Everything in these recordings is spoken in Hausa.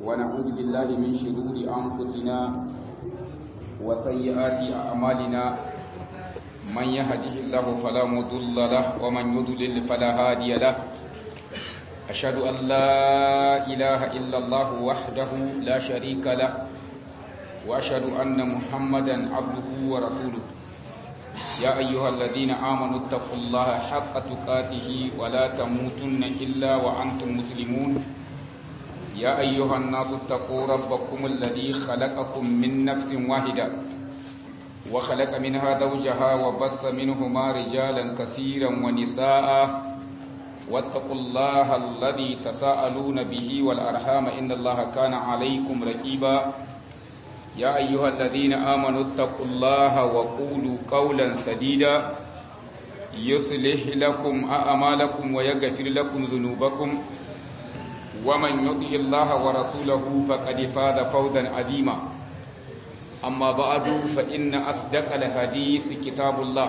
ونعوذ بالله من شرور أنفسنا وسيئات أعمالنا من يهده الله فلا مضل له ومن يضلل فلا هادي له أشهد أن لا إله إلا الله وحده لا شريك له وأشهد أن محمدا عبده ورسوله يا أيها الذين آمنوا اتقوا الله حق تقاته ولا تموتن إلا وأنتم مسلمون يا أيها الناس اتقوا ربكم الذي خلقكم من نفس واحدة وخلق منها زوجها وبص منهما رجالا كثيرا ونساء واتقوا الله الذي تساءلون به والأرحام إن الله كان عليكم رقيبا يا أيها الذين آمنوا اتقوا الله وقولوا قولا سديدا يصلح لكم أعمالكم ويغفر لكم ذنوبكم ومن يطع الله ورسوله فقد فاز فوزا عظيما أما بعد فإن أصدق الحديث كتاب الله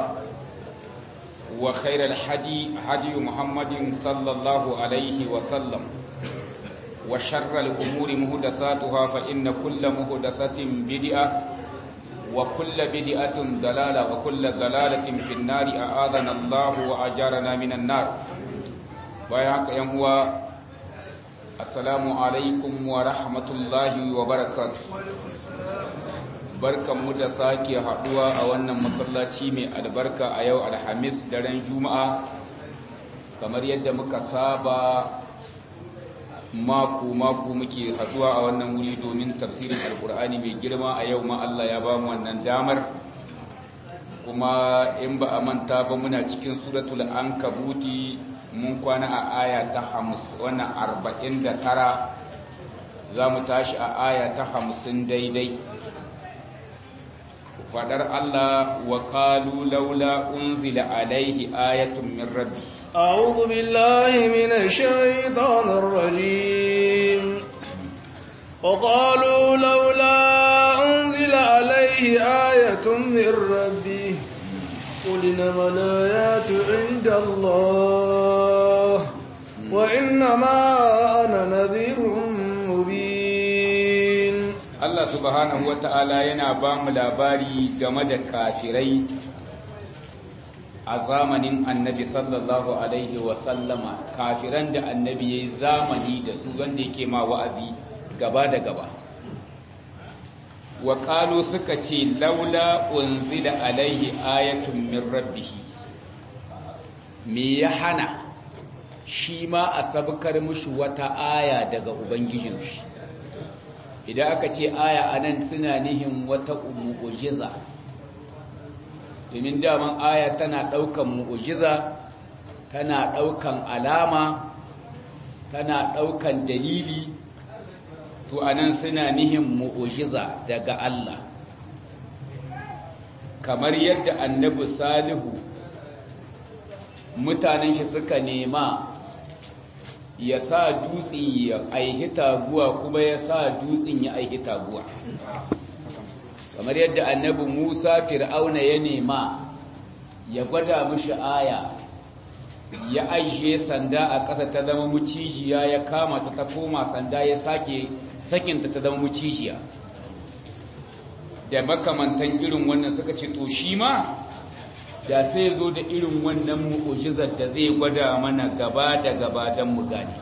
وخير الحدي هدي محمد صلى الله عليه وسلم وشر الأمور مهدساتها فإن كل مهدسة بدئة وكل بدئة ضلالة وكل ضلالة في النار أعاذنا الله وأجارنا من النار بياك يموى السلام عليكم ورحمة الله وبركاته barkanmu da sake haduwa a wannan masallaci mai albarka a yau alhamis daren juma'a kamar yadda muka saba mako-mako muke haduwa a wannan wuri domin tafsirin alkur'ani mai girma a yau ma Allah ya ba mu wannan damar kuma in ba a manta ba muna cikin suratul ankabuti mun kwana a aya ta wannan arba'in da tara za mu tashi a aya ta hamsin daidai fadar Allah wa qalu laula unzila alaihi ayatun min rabbi أعوذ بالله من الشيطان الرجيم وقالوا لولا أنزل عليه آية من ربه قل إنما الآيات عند الله وإنما أنا نذير مبين Allah subhanahu wata'ala yana ba mu labari game da kafirai a zamanin annabi sallallahu alaihi wasallama kafiran da annabi ya yi zamani da su wanda yake ma wa'azi gaba da gaba wa suka ce laula unzila alaihi ayatun min rabbihi me ya hana shi ma a sabkar mushi wata aya daga ubangijin shi idan aka ce aya anan suna nihin wata mu'ujiza domin daman aya tana ɗaukan mu'ujiza tana ɗaukan alama tana ɗaukan dalili to anan suna nihin mu'ujiza daga Allah kamar yadda annabi salihu mutanen shi suka nema ya sa dutsen ya aihi taguwa kuma ya sa dutsen ya aihi taguwa kamar yadda annabi Musa Fir'auna ya nema ya gwada mishi aya ya ajiye sanda a ƙasa ta zama mucijiya ya kama ta ta koma sanda ya sake sakinta ta zama mucijiya da makamantan irin wannan suka ce to shi ma da sai zo da irin wannan mu'ujizar da zai gwada mana gaba da gaba don mu gane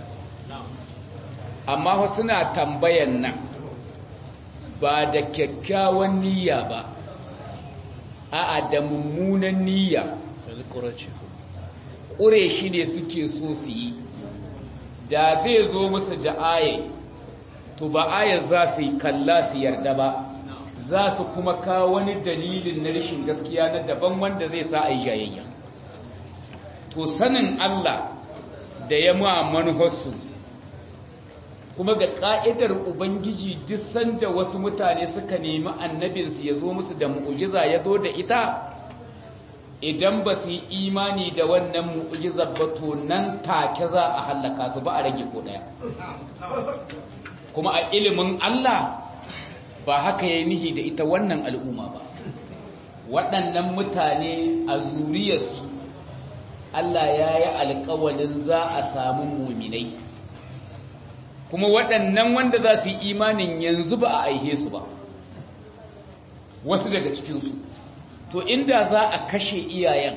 amma suna tambayan nan ba da kyakkyawan niyya ba a'a da mummunan niyya ƙure shi ne suke so su yi da zai zo musu da aye to ba ayar za su yi kalla su yarda ba za su kuma kawo wani dalilin na rashin gaskiya na daban wanda zai sa a yi jayayya to sanin Allah da ya ma manuharsu kuma ga ƙa'idar Ubangiji duk sanda wasu mutane suka nemi annabinsu ya zo musu da mu'ujiza ya zo da ita idan ba su yi imani da wannan mu'ujizar ba to nan take za a hallaka su ba a rage ko ɗaya kuma a ilimin Allah ba haka ya nihi da ita wannan al'umma ba waɗannan mutane a zuriyarsu Allah ya yi alkawalin za a samu muminai kuma waɗannan wanda za su yi imanin yanzu ba a aihe su ba wasu daga cikinsu to inda za a kashe iyayen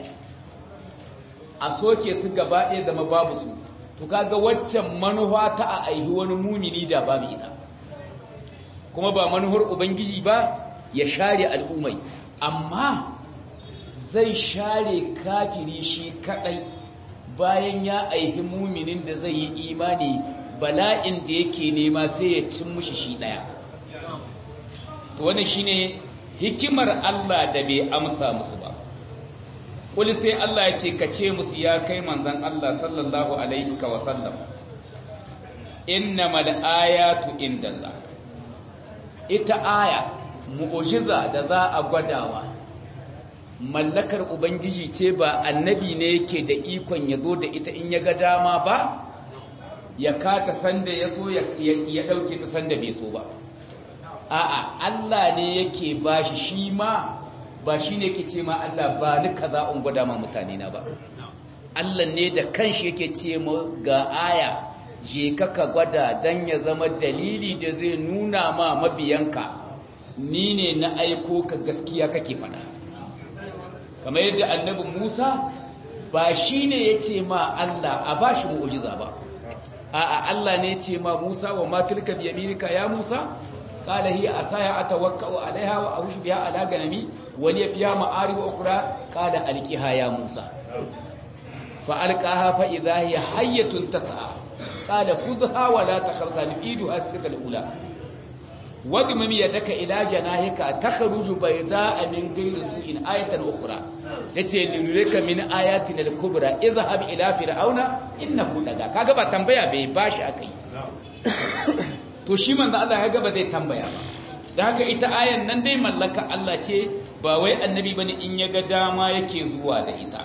a soke su gaba ɗaya zama babu su to kaga waccan manufa ta a aihi wani mumini da babu ita kuma ba manuhar ubangiji ba ya share al'ummai amma zai share kafiri shi kadai bayan ya aihi muminin da zai yi imani bala'in da yake nema sai ya cin mushi shi daya to wannan shine hikimar Allah da bai amsa musu ba kul sai Allah ya ce ka ce musu ya kai manzon Allah sallallahu alaihi wa sallam innamal ayatu indallah ita aya mu'ujiza da za a gwadawa mallakar ubangiji ce ba annabi ne yake da ikon ya zo da ita in ya ga dama ba ya kata sanda ya so ya ɗauke ta sanda bai so ba a'a Allah ne yake ba shi shi ma ba shi ne yake ce ma Allah ba ni kaza in gwada ma mutane na ba Allah ne da kanshi yake ce ma ga aya je ka ka gwada don ya zama dalili da zai nuna ma mabiyanka ni ne na aiko ka gaskiya kake fada kamar yadda annabi Musa ba shi ne ya ce ma Allah a ba shi mu'ujiza ba a'a Allah ne ya ce ma Musa wa ma tilka bi yaminika ya Musa qala hiya asaya atawakkau alaiha wa ahushu biha ala ganami wa li fiha ma'arib ukhra qala alqiha ya Musa fa alqaha fa idha hiya hayyatun tas'a qala khudha wa la takhaf saniduha sikata al-ula wadmum yadaka ila janahika takhruju bayda'a min ghayri su'in ayatan ukhra yace lirika min ayatina al-kubra izhab ila fir'auna innahu daga kaga ba tambaya bai bashi akai to shi manzo Allah ya ga ba zai tambaya ba dan haka ita ayan nan dai mallaka Allah ce ba wai annabi bane in ya ga dama yake zuwa da ita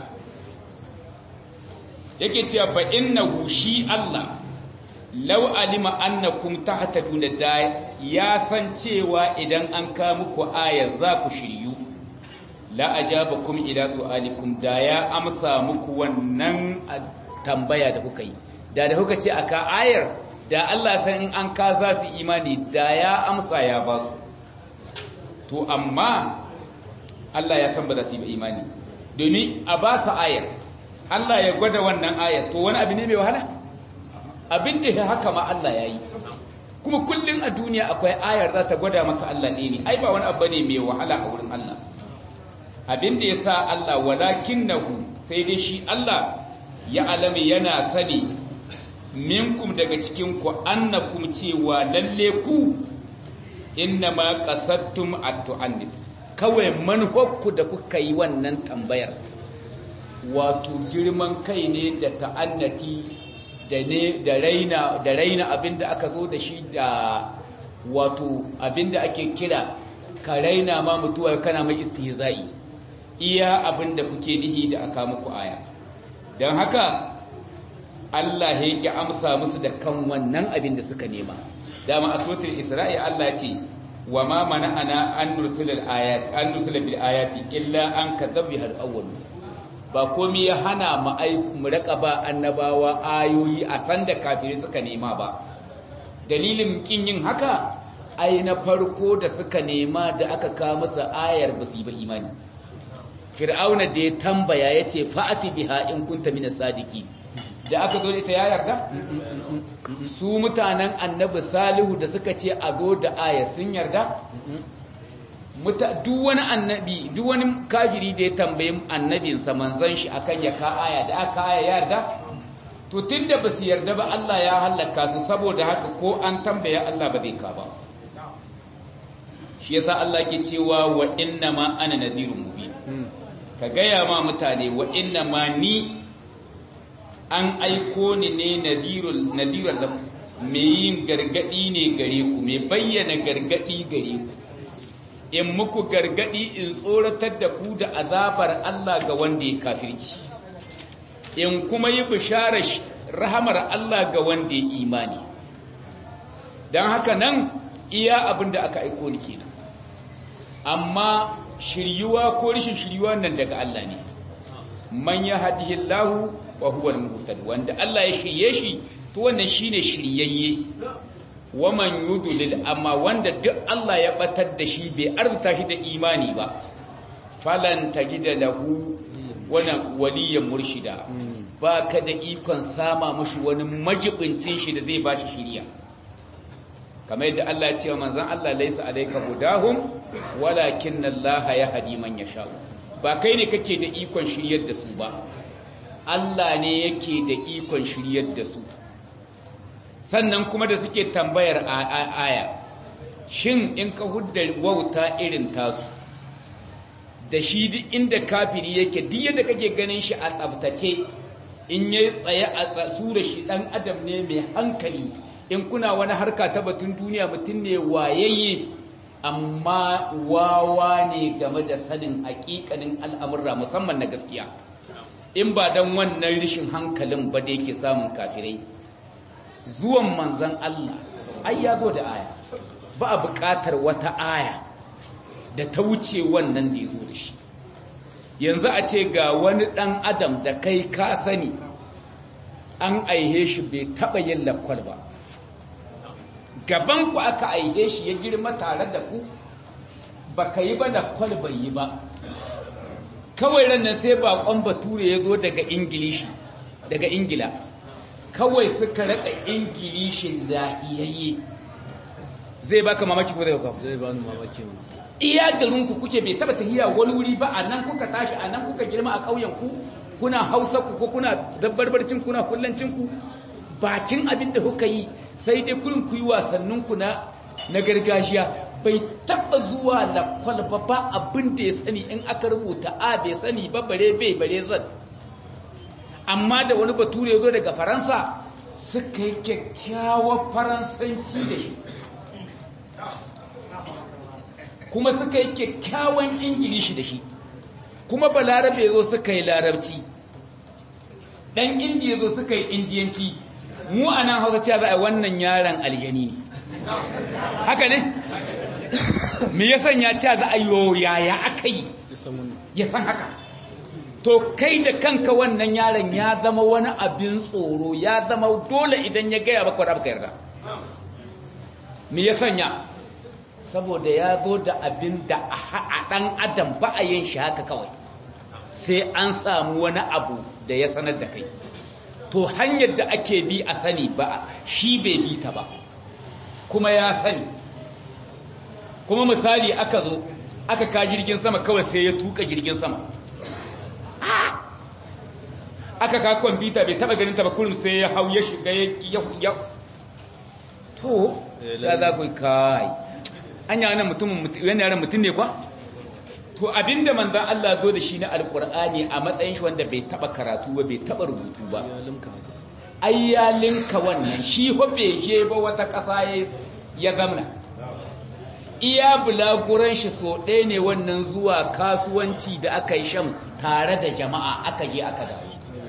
yake cewa fa innahu shi Allah law alima annakum tahtaduna da ya san cewa idan an ka muku ayar za ku shiryu la ajabakum ila su'alikum da ya amsa muku wannan tambaya da kuka yi da da kuka ce aka ayar da Allah san in an ka za su imani da ya amsa ya ba su to amma Allah ya san ba za su yi imani domin a ba su ayar Allah ya gwada wannan ayar to wani abu ne mai wahala abin da ya haka ma Allah ya yi kuma kullum a duniya akwai ayar za ta gwada maka Allah ne ne ai ba wani abu ne mai wahala a wurin Allah abin da ya sa Allah walakin nahu sai dai shi Allah ya alami yana sani minkum daga cikinku annakum cewa lalle ku inna ma qasadtum at-tu'annib kawai manhokku da kuka yi wannan tambayar wato girman kai ne da ta'annati da ne da raina da raina abinda aka zo da shi da wato abinda ake kira ka raina ma mutuwa kana mai istihza'i iya abinda kuke nihi da aka muku aya don haka Allah ya yake amsa musu da kan wannan abin da suka nema dama a sotin isra'i Allah ce wa ma mana'ana an nursila ayat an nursila bil ayati illa an kadzabi hal awwal ba komai ya hana mu aiku mu raka ba annabawa ayoyi a sanda kafirai suka nema ba dalilin kin yin haka ai na farko da suka nema da aka kawo musu ayar ba su yi ba imani fir'auna da ya tambaya yace fa'ati biha in kunta minas sadiqin da aka zo ita ya yarda su mutanen annabi salihu da suka ce a zo da aya sun yarda duk wani annabi duk wani kafiri da ya tambayi annabinsa manzon shi akan ya ka aya da aka aya yarda to tunda ba su yarda ba Allah ya halaka su saboda haka ko an tambaya Allah ba zai ka ba shi yasa Allah ke cewa wa inna ma ana nadirun mubin ka gaya ma mutane wa inna ma ni an aiko ni ne nadirun da mai yin gargadi ne gare ku mai bayyana gargadi gare ku in muku gargadi in tsoratar da ku da azabar Allah ga wanda ya kafirci in kuma yi bisharar rahamar Allah ga wanda ya imani don haka nan iya abin da aka aiko ni kenan amma shiryuwa ko rishin shiryuwa nan daga Allah ne man ya hadihillahu wa huwa al-muhtad wanda Allah ya shirye shi to wannan shine shiryayye waman yudlil amma wanda duk Allah ya batar da shi bai arzuta shi da imani ba falan tajida lahu wani waliyan murshida ba ka da ikon sama mushi wani majibincin shi da zai ba shi shiriya kamar yadda Allah ya ce wa manzan Allah laisa alaika hudahum walakin Allah ya hadi man yasha ba kai ne kake da ikon shiryar da su ba Allah ne yake da ikon shiryar da su sannan kuma da suke tambayar aya shin in ka hudda wauta irin tasu da shi duk inda kafiri yake duk yadda kake ganin shi a tsabtace in yayi tsaye a tsura shi dan adam ne mai hankali in kuna wani harka ta batun duniya mutum ne wayayye amma wawa ne game da sanin hakikanin al'amurra musamman na gaskiya in ba dan wannan rishin hankalin ba da yake samun kafirai zuwan manzan Allah ai ya zo da aya ba a buƙatar wata aya da ta wuce wannan da ya zo da shi yanzu a ce ga wani ɗan adam da kai ka sani an aihe shi bai taɓa yin lakwal ba gabanku aka aihe shi ya girma tare da ku ba ka yi ba lakwal bai yi ba kawai ranar sai baƙon bature ya zo daga ingilishi daga ingila kawai suka raka ingilishin lahiyayye zai baka mamaki ko zai baka zai ba ni mamaki iya garinku kuke bai taba tahiya wani wuri ba a nan kuka tashi a nan kuka girma a ƙauyen ku kuna hausa ku ko kuna dabbarbarcin kuna kullancin ku bakin abin da kuka yi sai dai kurin ku yi wasannin ku na na gargajiya bai taba zuwa lakwal ba ba abin da ya sani in aka rubuta a bai sani ba bare bai bare zan amma da wani bature zo daga faransa suka yi kyakkyawar faransanci da shi kuma suka yi kyakkyawan ingilishi da shi kuma balarabe zo suka yi larabci ɗan indiya zo suka yi indiyanci mu a nan hausa cewa za a wannan yaron aljani ne haka ne me ya sanya cewa za a yi yaya aka yi ya san haka to kai da kanka wannan yaron ya zama wani abin tsoro ya zama dole idan ya gaya maka wadda yarda me ya sanya saboda ya zo da abin da a ɗan adam ba a yin shi haka kawai sai an samu wani abu da ya sanar da kai to hanyar da ake bi a sani ba shi bai bi ta ba kuma ya sani kuma misali aka zo aka ka jirgin sama kawai sai ya tuka jirgin sama aka ka kwamfuta bai taba ganin ta ba kullum sai ya hau ya shiga ya to za za ku kai an yi wani mutumin yana yaran mutum ne kwa to abinda manzan Allah zo da shi na alkur'ani a matsayin shi wanda bai taba karatu ba bai taba rubutu ba ai ya linka wannan shi fa bai je ba wata ƙasa ya zamna iya bulaguran shi so ɗaya ne wannan zuwa kasuwanci da aka yi shan tare da jama'a aka je aka dawo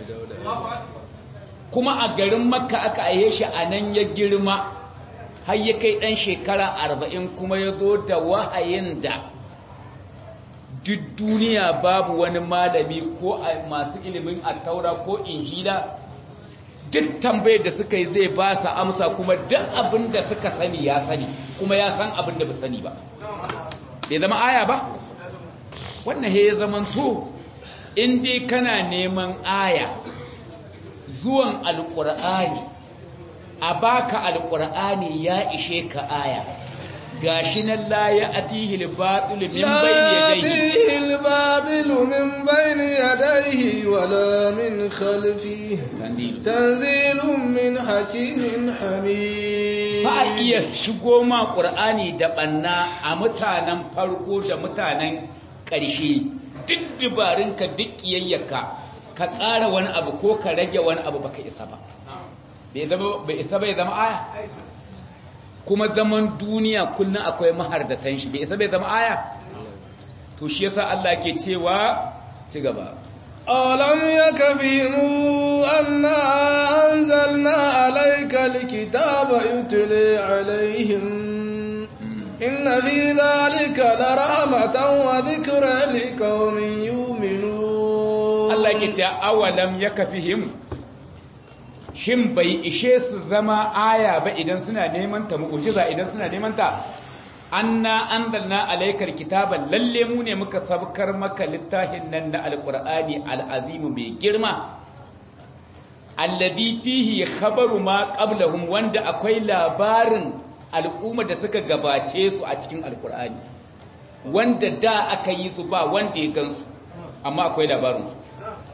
kuma a garin makka aka aihe shi a nan ya girma har ya kai ɗan shekara arba'in kuma ya zo da wahayin da duk duniya babu wani malami ko masu ilimin attaura ko injila duk tambayar da suka yi zai ba su amsa kuma duk abin da suka sani ya sani kuma ya san abin da ba sani ba bai zama aya ba wannan he ya zaman to in dai kana neman aya zuwan alƙur'ani a baka alƙur'ani ya ishe ka aya gashi nan la ya atihi al-batil min bayni yadayhi al-batil min bayni yadayhi wala min khalfihi tanzilun min hakimin hamid ba iya shigo ma qur'ani da banna a mutanen farko da mutanen ƙarshe duk dubarinka duk kiyayyaka ka ƙara wani abu ko ka rage wani abu baka isa ba bai isa bai zama aya kuma zaman duniya kullum akwai mahardatan shi bai isa bai zama aya to shi yasa Allah ke cewa ci gaba alam yakfimu anna anzalna alayka alkitaba yutli alaihim inna fi dhalika larahmatan wa dhikra liqaumin yu'minun Allah ke cewa awalam yakfihim shin bai ishe su zama aya ba idan suna neman ta mu'jiza idan suna neman ta anna anzalna alaykal kitaba lalle mu ne muka sabkar maka littafin nan na alqur'ani alazim mai girma alladhi fihi khabaru ma qablahum wanda akwai labarin al'umma da suka gabace su a cikin alqur'ani wanda da aka yi su ba wanda ya gansu amma akwai labarin su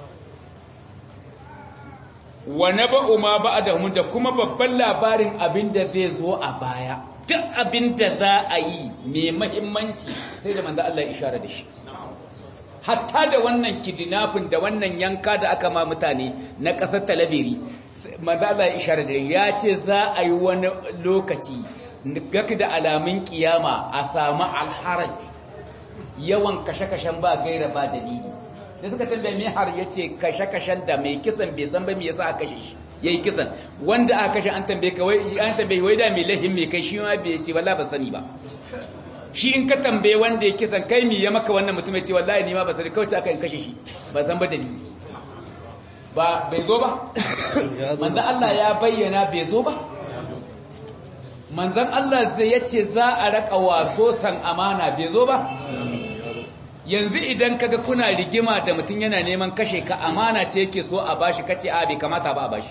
wa naba'u ma ba'dahum da kuma babban labarin abinda zai zo a baya duk abinda za a yi mai mahimmanci sai da manzo Allah ya ishara da shi hatta da wannan kidnapping da wannan yanka da aka ma mutane na ƙasar talabiri manzo Allah ya ishara da ya ce za a yi wani lokaci gaka da alamun kiyama a samu alharaj yawan kashe-kashen ba gaira ba dalili da suka tambaye mai har ya ce kashe-kashen da mai kisan bai san ba me yasa aka kashe shi ya yi kisan wanda aka kashe an tambaye ka wai an tambaye wai da mai lahin mai kai shi ma bai ce wallahi ba sani ba shi in ka tambaye wanda ya kisan kai mi ya maka wannan mutum ya ce wallahi ni ma ba sani kawai aka in kashe shi ba san ba dalili ba bai zo ba manzon Allah ya bayyana bai zo ba manzon Allah zai yace za a raka waso san amana bai zo ba yanzu idan kaga kuna rigima da mutum yana neman kashe ka amana ce yake so a bashi kace a bai kamata ba a bashi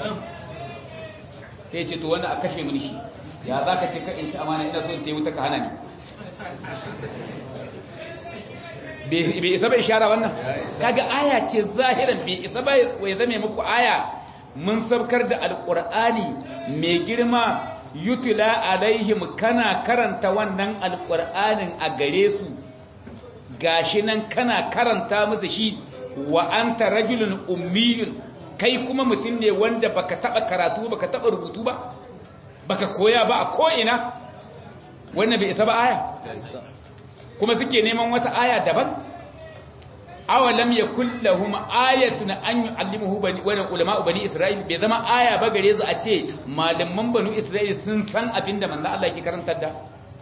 sai ce to wannan a kashe mini shi ya za ka ce ka in ci amana ina so in ta wuta ka hana ni bai isa bai ishara wannan kaga aya ce zahiran bai isa bai wai zame muku aya mun sabkar da alqur'ani mai girma yutula alaihim kana karanta wannan alqur'anin a gare su gashi nan kana karanta musu shi wa anta rajulun ummiyun kai kuma mutum ne wanda baka taba karatu baka taba rubutu ba baka koya ba a ko ina wannan bai isa ba aya kuma suke neman wata aya daban awalam yakul lahum ayatun an yu'allimuhu bani wa ulama bani isra'il bai zama aya ba gare su a ce malaman banu isra'il sun san abinda manzo Allah yake karantar da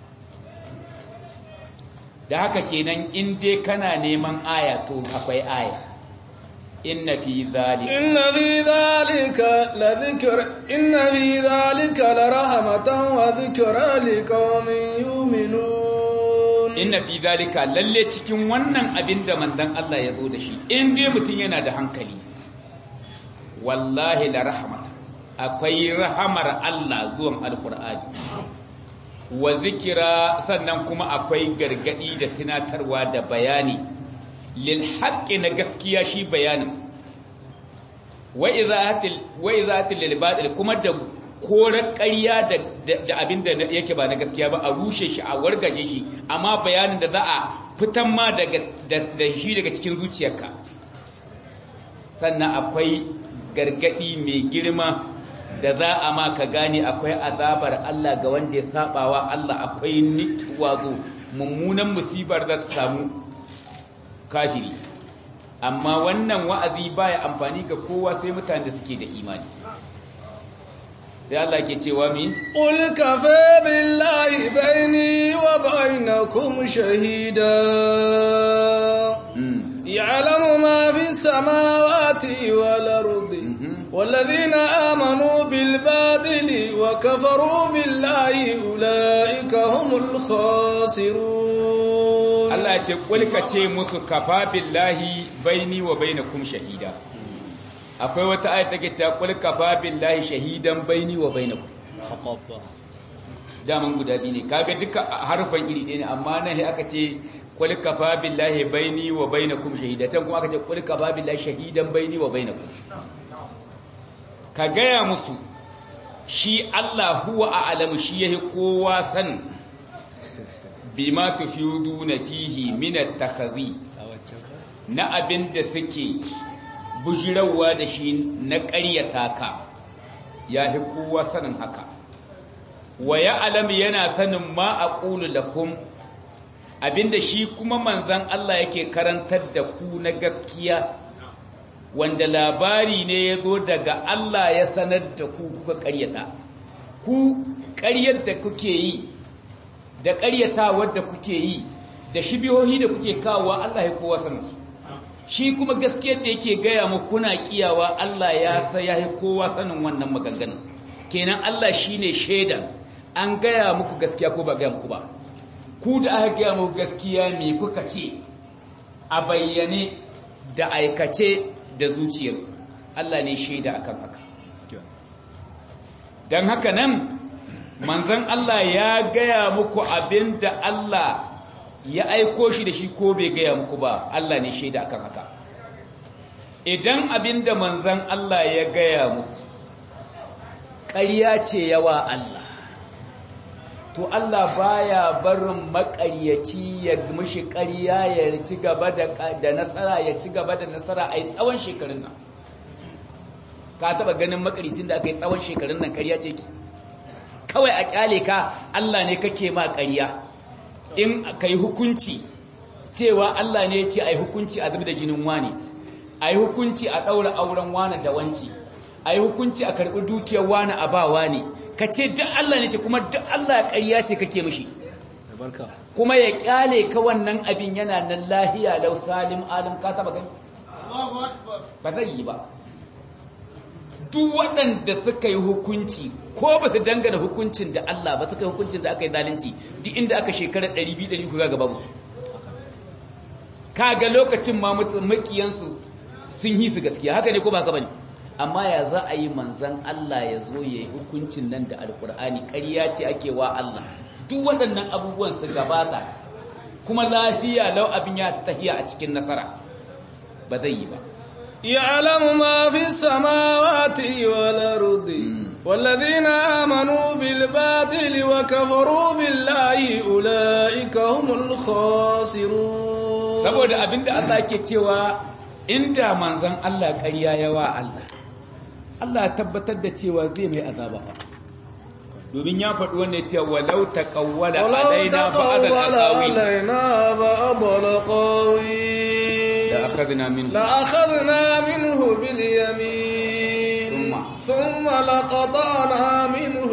da haka kenan in dai kana neman aya to akwai aya inna fi zalika inna fi zalika la dhikr inna fi zalika la rahmatan wa dhikra liqaumin yu'minun inna fi zalika lalle cikin wannan abin da manzon Allah ya zo da shi in dai mutum yana da hankali wallahi la rahmatan akwai rahamar Allah zuwan alqur'ani wa zikira sannan kuma akwai gargadi da tunatarwa da bayani lil haqqi na gaskiya shi bayanin wa izahatil wa izahatil lil batil kuma da kore ƙarya da da abinda yake ba na gaskiya ba a rushe shi a wargaje shi amma bayanin da za a fitan ma daga da shi daga cikin zuciyarka sannan akwai gargadi mai girma da za a ma ka gane akwai azabar Allah ga wanda ya sabawa Allah akwai wazo mummunan musibar da ta samu kafiri amma wannan wa'azi baya amfani ga kowa sai mutanen da suke da imani sai Allah ke cewa mi qul kafa billahi baini wa bainakum shahida يعلم ما في السماوات والأرض والذين آمنوا بالباطل وكفروا بالله أولئك هم الخاسرون الله يقول كتي musu kafa billahi baini wa bainakum shahida akwai wata ayat take cewa qul kafa billahi shahidan baini wa bainakum daman guda biyu ne kaga duka harfan iri ɗaya ne amma nan aka ce qul kafa billahi baini wa bainakum shahida can kuma aka ce qul kafa billahi shahidan baini wa bainakum ka gaya musu shi Allah huwa a'lamu shi yahi kowa san bima tufiduna fihi min at-takhazi na abin da suke bujirawa da shi na ƙaryata ka yahi kowa sanin haka wa ya'lamu yana sanin ma aqulu lakum abinda shi kuma manzan Allah yake karantar da ku na gaskiya wanda labari ne ya zo daga Allah ya sanar da ku kuka ƙaryata ku ƙaryar da kuke yi da ƙaryata wadda kuke yi da shibihohi da kuke kawo Allah ya kowa sanar su shi kuma gaskiyar da yake gaya mu kuna kiyawa Allah ya sa ya kowa sanin wannan maganganun kenan Allah shine shaidan an gaya muku gaskiya ko ba gaya muku ba ku da aka gaya muku gaskiya me kuka ce a bayyane da aikace da zuciyar Allah ne shaida akan haka don haka nan manzon Allah ya gaya muku abin da Allah ya aiko shi da shi ko bai gaya muku ba Allah ne shaida akan haka idan abin da manzon Allah ya gaya muku ƙarya ce yawa Allah to Allah baya barin maƙaryaci ya mushi ƙarya ya ci gaba da nasara ya ci gaba da nasara a yi tsawon shekarun nan ka taɓa ganin maƙaryacin da aka yi tsawon shekarun nan ƙarya ce ki kawai a ƙyale ka Allah ne kake ma ƙarya in ka yi hukunci cewa Allah ne ya ce a yi hukunci a zubi da jinin wani a yi hukunci a ɗaura auren wani da wanci a yi hukunci a karɓi dukiyar wani a ba wani ka ce duk Allah ne ce kuma duk Allah ƙarya ce kake mishi kuma ya ƙyale ka wannan abin yana nan lahiya lau salim alim ka taɓa gani ba zai yi ba duk waɗanda suka yi hukunci ko ba su dangana hukuncin da Allah ba suka yi hukuncin da aka yi zalunci duk inda aka shekarar 200-300 ga gaba musu kaga lokacin ma makiyansu sun yi su gaskiya haka ne ko ba haka bane amma ya za a yi manzan Allah ya zo ya yi hukuncin nan da alkur'ani ƙarya ce ake wa Allah duk waɗannan abubuwan su gabata kuma lafiya lau abin ya tahiya a cikin nasara ba zai yi ba يعلم ما في السماوات والأرض والذين آمنوا بالباطل وكفروا بالله أولئك هم الخاسرون saboda abinda Allah ke cewa inda manzon Allah ƙarya yawa Allah Allah ya tabbatar da cewa zai mai azaba fa domin ya faɗi wannan cewa walau taqawwala alaina ba'd al-qawi لأخذنا منه لأخذنا منه باليمين ثم ثم لقطعنا منه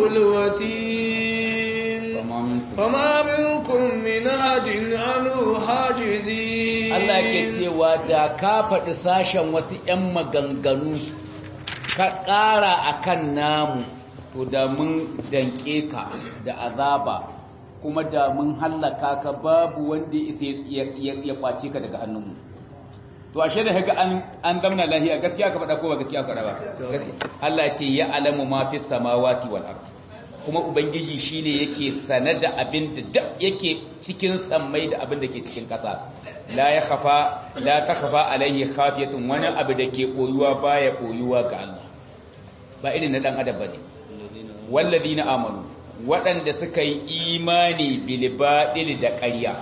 الوتين فما منكم فما منكم من أحد عنه حاجزين Allah ke cewa da ka faɗi sashen wasu ‘yan maganganu ka ƙara a kan namu to da mun danƙe ka da azaba kuma da mun hallaka ka babu wanda isa ya kwace ka daga hannunmu to ashe da haka an an zamna lahiya gaskiya ka faɗa ko ba gaskiya ka faɗa ba Allah ce ya alamu ma fi samawati wal ard kuma ubangiji shine yake sane da abin da duk yake cikin sammai da abin da ke cikin ƙasa la ya khafa la takhfa alaihi khafiyatun wani abu da ke koyuwa baya koyuwa ga Allah ba irin na dan adam bane walladina amanu waɗanda suka yi imani bil batil da ƙarya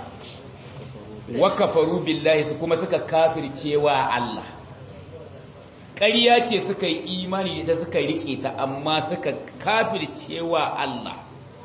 wa kafaru billahi su kuma suka kafircewa Allah ƙarya ce suka yi imani da suka rike ta amma suka kafircewa Allah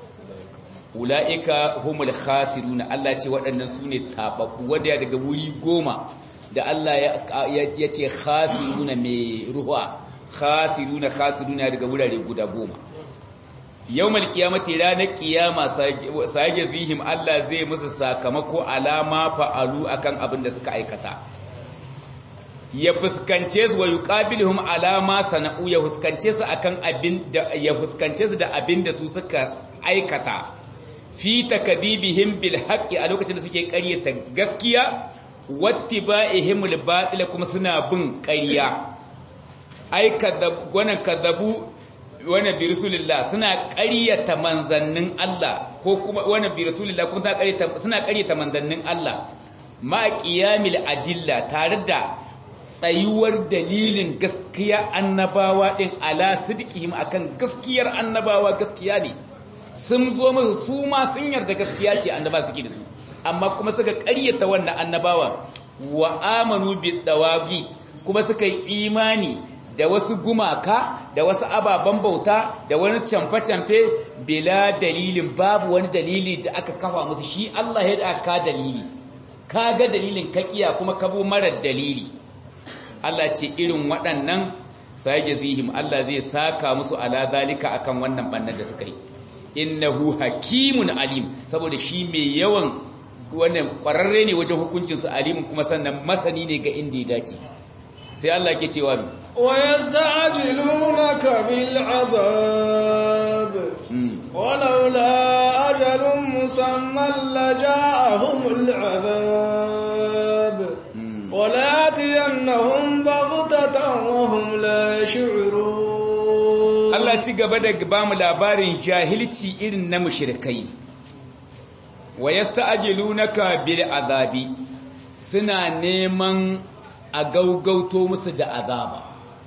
ula'ika humul khasiruna Allah ce waɗannan su ne taɓaɓɓu wadda daga wuri goma da Allah ya ce khasiruna mai ruwa khasiruna khasiruna daga wurare guda goma yawmal qiyamati ranar qiyama sage zihim Allah zai musu sakamako alama fa'alu akan abin da suka aikata ya fuskance su wa yuqabiluhum alama sana'u ya fuskance su akan abin da ya fuskance su da abin da su suka aikata fi takdibihim bil haqqi a lokacin da suke ƙaryata gaskiya wattiba'ihim al batil kuma suna bin ƙarya ai kadab wannan kadabu wannan bi rasulillah suna ƙaryata manzannin Allah ko kuma wannan bi rasulillah kuma suna ƙaryata suna ƙaryata manzannin Allah ma qiyamil adilla tare da tsayuwar dalilin gaskiya annabawa din ala sidqihim akan gaskiyar annabawa gaskiya ne sun zo musu su ma sun yarda gaskiya ce annaba suke da su amma kuma suka ƙaryata wannan annabawa wa amanu bi dawagi kuma suka yi imani da wasu gumaka da wasu ababen bauta da wani camfe-camfe bila dalilin babu wani dalili da aka kafa musu shi Allah ya da ka dalili ka ga dalilin kakiya kuma kabo marar dalili Allah ce irin waɗannan sai jazihim Allah zai saka musu ala zalika akan wannan bannan da suka yi innahu hakimun alim saboda shi mai yawan wannan kwararre ne wajen hukuncinsu alimin kuma sannan masani ne ga inda ya dace sai Allah ke cewa mi ويستعجلونك بالعذاب ولولا أجل مسمى لجاءهم العذاب ولياتينهم بغتة وهم لا يشعرون Allah ci gaba da ba mu labarin jahilci irin na mushrikai wa yasta'jilunaka bil azabi suna neman a gaugauto musu da azaba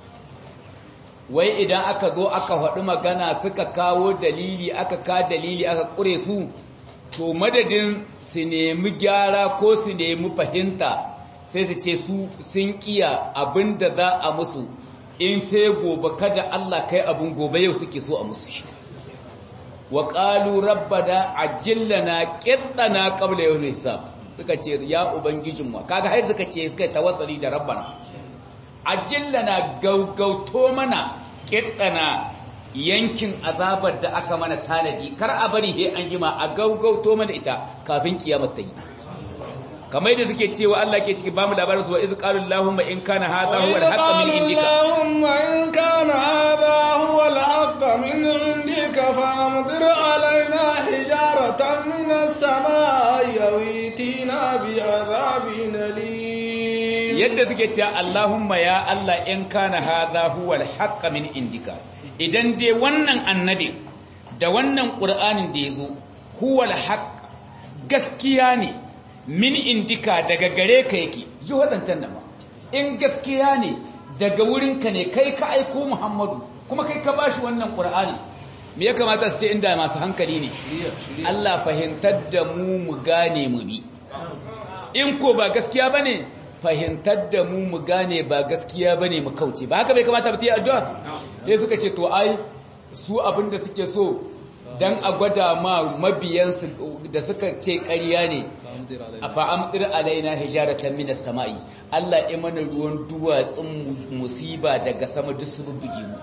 wai idan aka zo aka faɗi magana suka kawo dalili aka ka dalili aka ƙure su to madadin su nemi gyara ko su nemi fahimta sai su ce su sun kiya abin da za a musu in sai gobe kada Allah kai abin gobe yau suke so a musu shi wa qalu rabbana ajillana qittana qabla yawm hisab suka ce ya ubangijinmu kaga har suka ce suka tawassali da rabbana ajillana gaugauto mana qittana yankin azabar da aka mana tanadi kar a bari he an jima a gaugauto mana ita kafin kiyamar ta yi kamar yadda suke cewa Allah ke ciki bamu labarin su wa iz qalu allahumma in kana hadha huwa al-haqq min indika allahumma in kana hadha huwa al-haqq min indika famtir alaina hijaratan min as-samaa'i aw itina bi'adhabin alim yadda suke cewa allahumma ya Allah in kana hadha huwa al-haqq min indika idan dai wannan annabi da wannan qur'anin da yazo huwa al-haqq gaskiya ne min indika daga gare ka yake ji waɗancan nan in gaskiya ne daga wurinka ne kai ka aiko muhammadu kuma kai ka bashi wannan ƙur'ani me ya kamata su ce inda masu hankali ne Allah fahimtar da mu mu gane mu bi in ko ba gaskiya ba ne fahimtar da mu mu gane ba gaskiya ba ne mu kauce ba haka bai kamata ba ta yi addu'a sai suka ce to ai su abin da suke so dan a gwada ma mabiyansu da suka ce ƙarya ne a fa'amdir alaina hijaratan minas sama'i Allah ya mana ruwan duwatsun musiba daga sama duk su bubbuge mu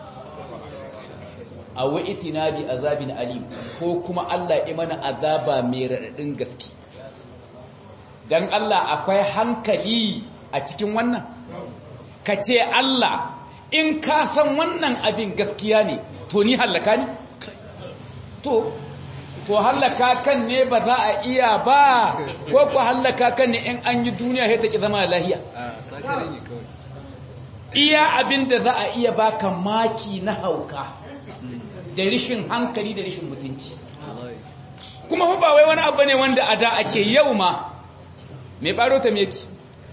a wa'itina bi azabin alim ko kuma Allah ya mana azaba mai raɗaɗin gaske dan Allah akwai hankali a cikin wannan ka ce Allah in ka san wannan abin gaskiya ne to ni hallaka ne to to hallaka kan ne ba za a iya ba ko ku hallaka kan ne in an yi duniya sai ta ki zama lahiya iya abin da za a iya baka maki na hauka da rishin hankali da rishin mutunci kuma ba wai wani abu ne wanda a da ake yau ma mai baro ta meki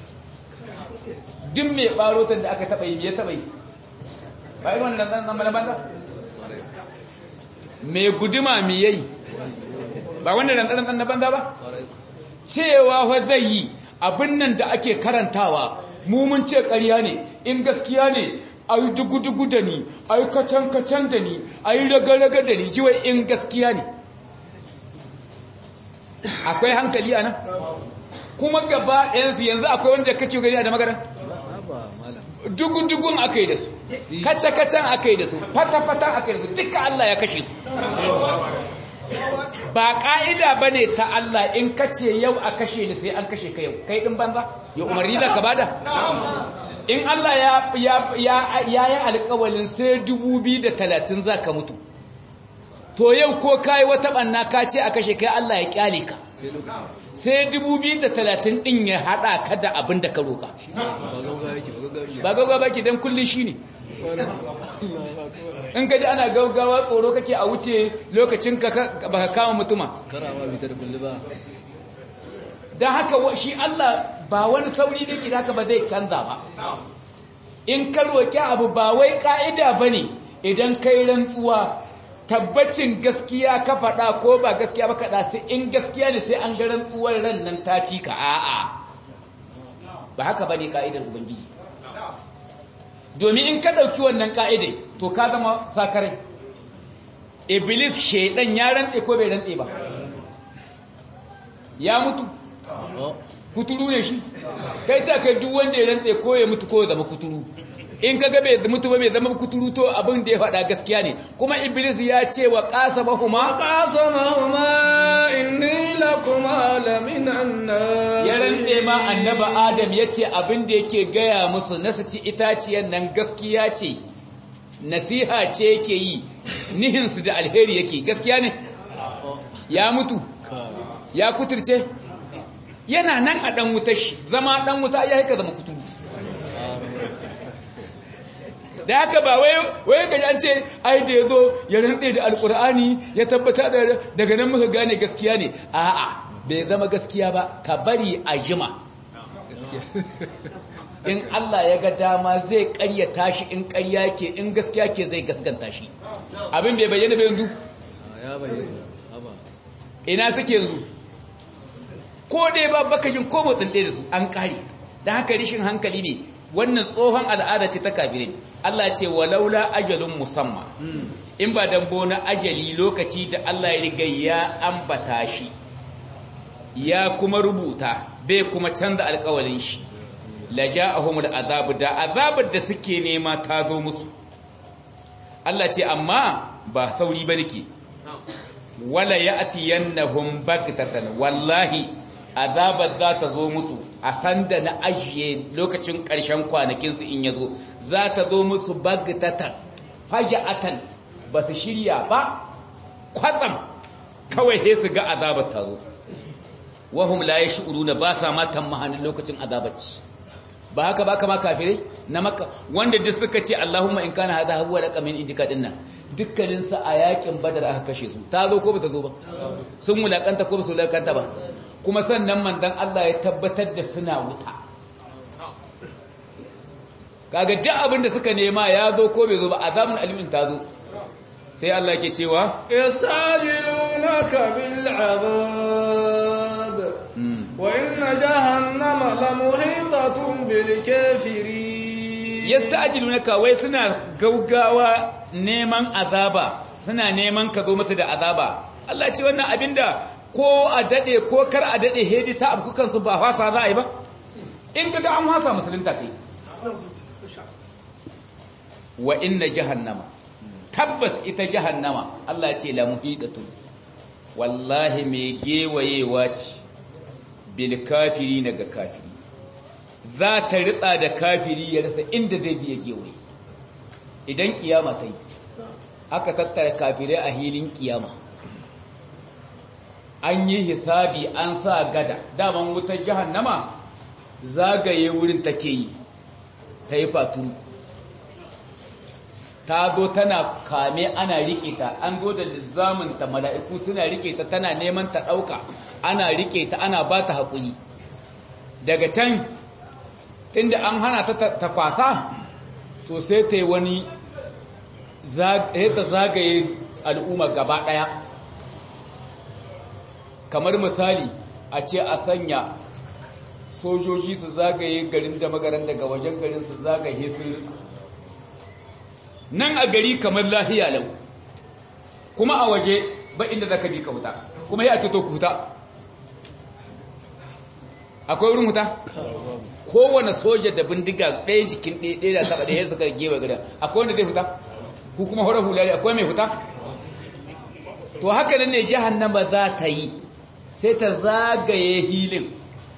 duk mai baro ta da aka taba yi ya taba yi ba yi wannan ɗan ɗan banda mai guduma mai yayi ba wanda ɗan ɗan na banda ba cewa wa zai yi abin nan da ake karantawa mu mun ce ƙarya ne in gaskiya ne a yi dugu-dugu da ni a yi kacan-kacan da ni a yi raga-raga da ni jiwai in gaskiya ne akwai hankali a nan kuma gaba ɗayansu yanzu akwai wanda kake gani a da magana dugu-dugun aka yi da su kaca-kacan aka yi da su fata-fatan aka yi da su duka Allah ya kashe su ba ƙa'ida ba ne ta Allah in kace yau a kashe ni sai an kashe ka yau kai ɗin banza ya umarni za ka bada in Allah ya yi alƙawalin sai talatin za ka mutu to yau ko kayi wata ɓanna ka ce a kashe kai Allah ya ƙyale ka sai talatin ɗin ya haɗa ka da abin da ka roƙa ba gaugawa baki don kullum shi ne in ka ji ana gaugawa tsoro kake a wuce lokacin ka baka kama mutuma don haka shi Allah ba wani sauri da ke haka ba zai canza ba in ka roƙi abu ba wai ƙa'ida ba ne idan kai rantsuwa tabbacin gaskiya ka faɗa ko ba gaskiya ba kaɗa sai in gaskiya ne sai an ga rantsuwar ran nan ta ci ka a'a ba haka ba ne ƙa'idar ubangiji domin in ka ɗauki wannan ƙa'idai to ka zama sakarai iblis shaidan ya rantse ko bai rantse ba ya mutu kuturu ne shi kai ce kai duk wanda ya rantse ko ya mutu ko ya zama kuturu in ka ga bai mutu ba bai zama kuturu to abin da ya faɗa gaskiya ne kuma iblis ya ce wa qasamahuma qasamahuma inni lakuma لمن الناس ya rantse ma annaba adam ya ce abin da yake gaya musu na su ci itaciyar nan gaskiya ce nasiha ce yake yi nihinsu da alheri yake gaskiya ne ya mutu ya kuturce yana nan a ɗan wutar shi zama ɗan wuta ya haika zama kuturu da haka ba wai ka an ce ai da ya zo ya rantse da alkur'ani ya tabbata daga nan muka gane gaskiya ne a'a bai zama gaskiya ba ka bari a jima in Allah ya ga dama zai karyata shi in karya ke in gaskiya ke zai gaskanta shi abin bai bayyana bai yanzu ina suke yanzu ko ɗaya ba bakashin ko motsin ɗaya da su an ƙare da haka rishin hankali ne wannan tsohon al'ada ce ta kafirai Allah ce walaula ajalun musamman in ba dambo na ajali lokaci da Allah ya riga ya ambata shi ya kuma rubuta bai kuma canza alƙawalin shi la ja'ahumul azabu da azabar da suke nema ta zo musu Allah ce amma ba sauri ba nake wala ya'tiyannahum baghtatan wallahi azabar za ta zo musu a sanda na ajiye lokacin ƙarshen kwanakinsu in ya zo za ta zo musu bagtatan faja'atan ba su shirya ba kwatsam kawai sai su ga azabar ta zo wahum la yash'uruna ba sa ma tamahanin lokacin azabaci ba haka ba kama kafirai na makka wanda duk suka ce Allahumma in kana hadha huwa laqamin indika dinnan dukkanin sa a yakin badar aka kashe su ta zo ko ba ta zo ba sun mulakanta ko ba su mulakanta ba kuma sannan manzon Allah ya tabbatar da suna wuta kaga duk abin da suka nema ya zo ko bai zo ba azabun alimin ta zo sai Allah ke cewa yastajilunaka bil azab wa inna jahannama lamuhitatun bil kafirin yasta'jilunaka wai suna gaugawa neman azaba suna neman ka zo masa da azaba Allah ce wannan abinda ko a dade ko kar a dade heji ta abu kansu ba fasa za a yi ba in kaga an fasa musulunta kai wa inna jahannama tabbas ita jahannama Allah ce la muhidatun wallahi mai gewayewa ce bil kafiri ga kafiri za ta ritsa da kafiri ya rasa inda zai biya gewaye idan kiyama ta yi aka tattara kafirai a hilin kiyama an yi hisabi an sa gada daman wutar jahannama zagaye wurin take yi ta yi faturu ta zo tana kame ana rike ta an zo da lizaminta mala'iku suna rike ta tana neman ta ɗauka ana rike ta ana ba ta haƙuri daga can inda an hana ta ta kwasa to sai ta yi wani ta zagaye al'umma gaba ɗaya kamar misali a ce a sanya sojoji su zagaye garin da magaran daga wajen garin su zagaye sun ritsa nan a gari kamar lahiya lau kuma a waje ba inda za ka bi ka huta kuma ya ce to ku huta akwai wurin huta kowane soja da bindiga ɗaya jikin ɗaya da taɓa ɗaya suka gewa gada akwai wanda zai huta ku kuma horar hulari akwai mai huta to haka nan ne jahannama za ta yi sai ta zagaye hilin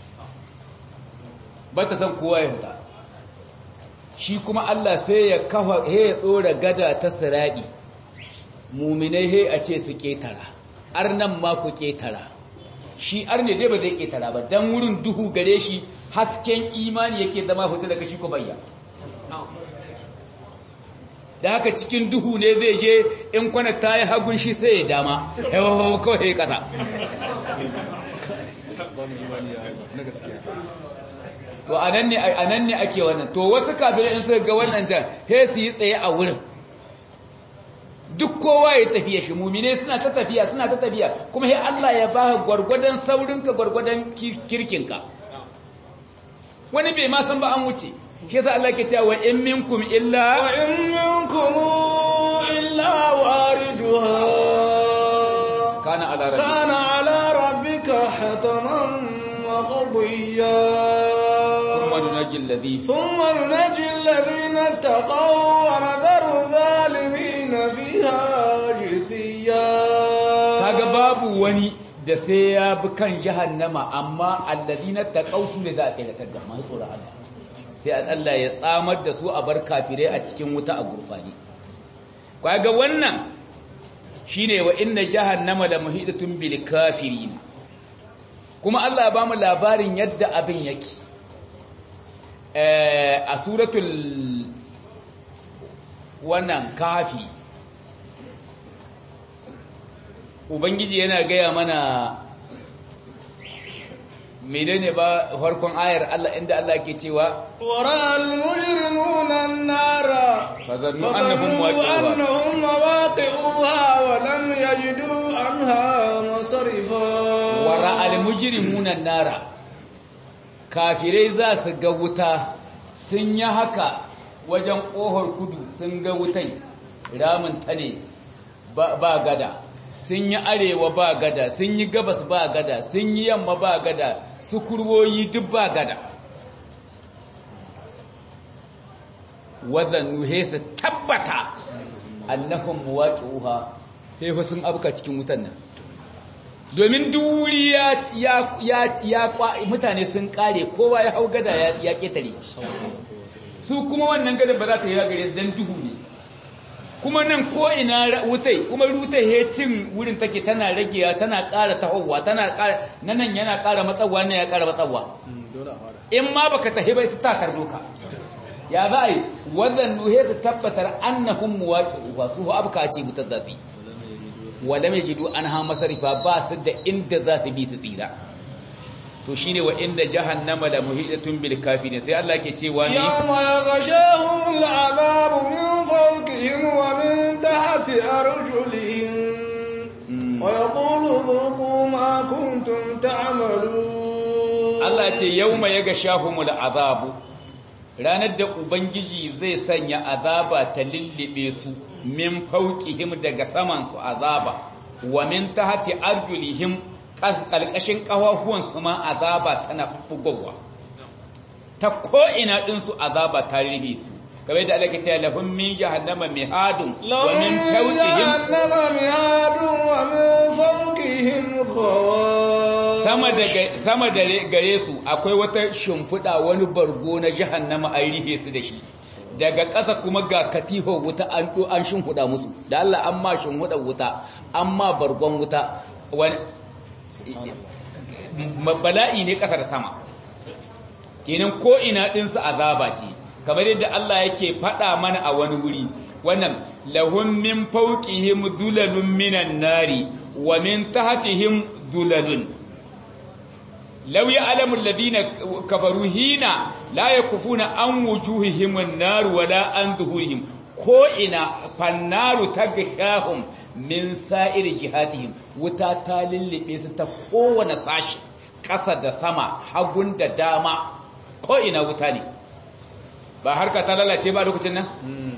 ba ta san kowa ya huta shi kuma Allah sai ya kafa he ya dora gada ta siradi muminai he a ce su ketara arnan ma ku ketara shi arne dai ba zai ketara ba dan wurin duhu gare shi hasken imani yake zama fita daga shi ko bayya da haka cikin duhu ne zai je in kwana ta yi hagun shi sai ya dama hewa kawai ya kasa to anan ne anan ne ake wannan to wasu kafirai in suka ga wannan can he su yi tsaye a wurin duk kowa ya tafiya shi mumine suna ta tafiya suna ta tafiya kuma he Allah ya ba gwargwadon saurinka gwargwadon kirkinka wani bai ma san ba an wuce shi yasa Allah ke cewa in minkum illa wa in minkum illa wariduha kana ala rabbika kana ala rabbika hataman maqdiya thumma nunajji alladhi ثم ننجي الذين اتقوا ونذر الظالمين فيها جثيا kaga babu wani da sai ya bi kan jahannama amma alladina taqaw su ne za a tsiratar da masu tsoron Allah sai Allah ya tsamar da su a bar kafirai a cikin wuta a gurfani kaga wannan shine wa inna jahannama la muhidatun bil kafirin kuma Allah ya bamu labarin yadda abin yake eh a suratul wannan kafi ubangiji yana gaya mana menene ba farkon ayar Allah inda Allah ke cewa ورأى المجرمون النار فظنوا أنهم واقعوها. أنهم واقعوها ولم يجدوا عنها مصرفا wara almujrimuna nara kafirai za su ga wuta sun yi haka wajen kohar kudu sun ga wutai ramin ta ne ba ba gada sun yi arewa ba gada sun yi gabas ba gada sun yi yamma ba gada su kurwoyi duk ba gada wadannu he su tabbata annahum muwaqi'uha he fa sun abuka cikin wutan nan domin duri ya ya ya ya kwa- mutane sun kare kowa ya hau gada ya ya ketare su kuma wannan gada ba za ta yi gare su dan duhu ne kuma nan ko ina ra- wutai kuma rutai he cin wurin take tana ragewa tana ƙara tahowa tana ƙara nan yana ƙara matsawa ne ya ƙara matsawa in ma baka tahi ba ita ta tarzo ka ya za a yi wannan nuhe su tabbatar annahum muwaqi'uha su abka ce mutar da su wala mai jidu an ha masarifa ba su da inda za su bi su tsira to shine wa inda jahannama da muhidatun bil kafirin sai Allah ke cewa ni يوم يغشاهم العذاب من فوقهم ومن تحت أرجلهم ويقول ذوقوا ما كنتم تعملون Allah ce yauma yaga shahumul azabu ranar da ubangiji zai sanya azaba ta lullube su min fauqihim daga saman su azaba wa min tahti arjulihim kalkashin kafafuwan su ma azaba tana bugowa ta ko ina din su azaba ta rufe su kamar da Allah ke cewa lahum min jahannama mihadun wa لهم min من fawqihim جهنم مهاد ومن فوقهم غواش sama da sama da gare su akwai wata shimfiɗa wani bargo na jahannama an rihe su da shi daga ƙasa kuma ga katiho wuta an ɗo an shimfiɗa musu da Allah an ma shimfiɗa wuta an ma bargon wuta wani bala'i ne ƙasa da sama kenan ko ina ɗinsu azaba ce kamar yadda Allah yake faɗa mana a wani wuri wannan lahum min fawqihim dhulalun minan nari wa min tahtihim dhulalun law ya'lamu alladhina kafaru hina la yakufuna an wujuhihim an-nar wala an dhuhurihim ko ina fannaru tagshahum min sa'iri jihatihim wuta ta lullube su ta kowane sashi ƙasa da sama hagun da dama ko ina wuta ne ba harka ta lalace ba lokacin nan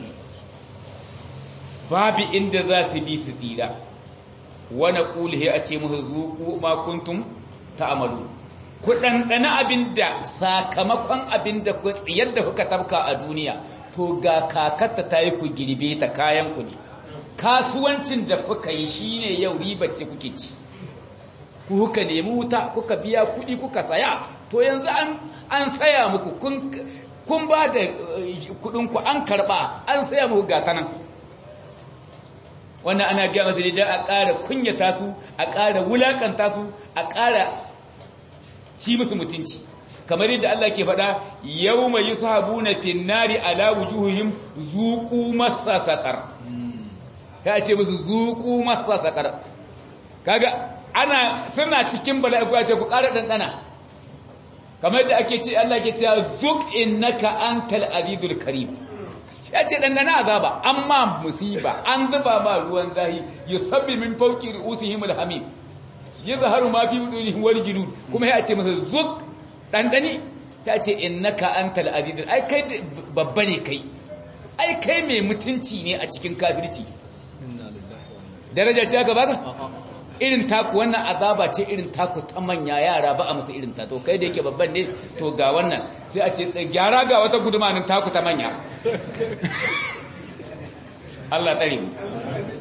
babu inda za su bi su tsira wani ƙulhe a ce musu zuku makuntum ta amalu ku ɗanɗana abin da sakamakon abin da ku tsiyar da kuka tabka a duniya to ga kakatta ta yi ku girbe ta kayan ku ne kasuwancin da kuka yi shine yau ribace kuke ci ku kuka nemi wuta kuka biya kuɗi kuka saya to yanzu an an saya muku kun kun ba da kuɗin ku an karɓa an saya muku gata nan wannan ana gaya masa da a ƙara kunyata su a ƙara wulakanta su a ƙara ci musu mutunci kamar yadda Allah ke faɗa yau mai yi sahabuna finnari ala wujuhihim zuƙu masa saƙar ta ce musu zuƙu masa saƙar kaga ana suna cikin bala'i ku ce ku ƙara ɗanɗana kamar yadda ake ce Allah ke cewa zuk innaka antal azizul karim ya ce ɗanɗana azaba amma musiba an zuba ma ruwan zahi yusabbi min fawqi ru'usihim alhamim yazharu ma fi budurihim wal julud kuma ya ce masa zuk ɗanɗani ta ce innaka antal azizul ai kai babba ne kai ai kai mai mutunci ne a cikin kafirci daraja ce aka baka irin taku wannan azaba ce irin taku ta manya yara ba a musu irin ta to kai da yake babban ne to ga wannan sai a ce gyara ga wata gudumanin taku ta manya Allah tsare mu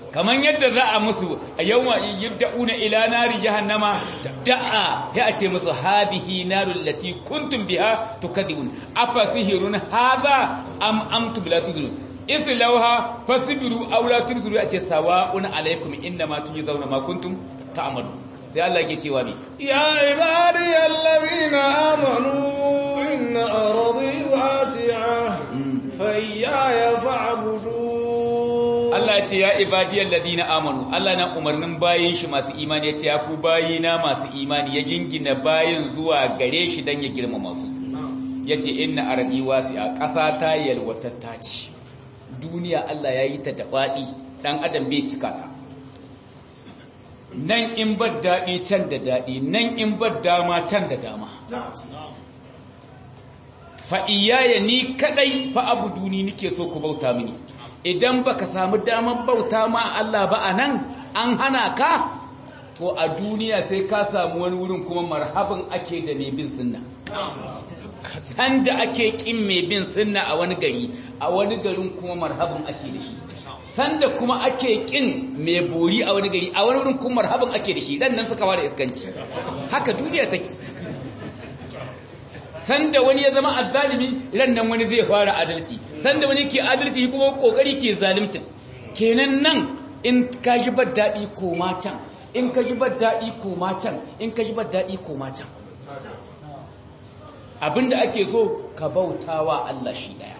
kaman yadda za a musu a yawma yabda'una ila nari jahannama da'a ya ce musu hadhihi narul lati kuntum biha tukadibun afa sihirun hadha am amtum la tudrus islauha fasbiru aw la tusiru a ce sawa'un alaikum innama tujzauna ma kuntum ta'malu sai Allah yake cewa me ya ibadiyal ladina amanu inna ardi wasi'a fa iyaya fa'budu Allah ya ce ya ibadiyal ladina amanu Allah na umarnin bayin shi masu imani ya ce ya ku bayina masu imani ya jingina bayin zuwa gare shi dan ya girmama su yace inna ardi wasi'a ƙasa ta yalwatatta ce duniya Allah ya yi ta da faɗi ɗan adam bai cika ta nan in bar daɗi can da daɗi nan in bar dama can da dama fa'iyaya ni kaɗai fa abu duni nike so ku bauta mini idan baka samu damar bauta ma Allah ba a nan an hana ka to a duniya sai ka samu wani wurin kuma marhaban ake da mai bin sunna sanda ake kin mai bin sunna a wani gari a wani garin kuma marhaban ake da shi sanda kuma ake kin mai bori a wani gari a wani wurin kuma marhaban ake da shi dan nan suka fara iskanci haka duniya take sanda wani ya zama azzalimi ran nan wani zai fara adalci sanda wani ke adalci kuma kokari ke zalimcin kenan nan in ka ji bar daɗi koma can in ka ji bar daɗi koma can in ka ji bar daɗi koma can abinda ake so ka bautawa Allah shi daya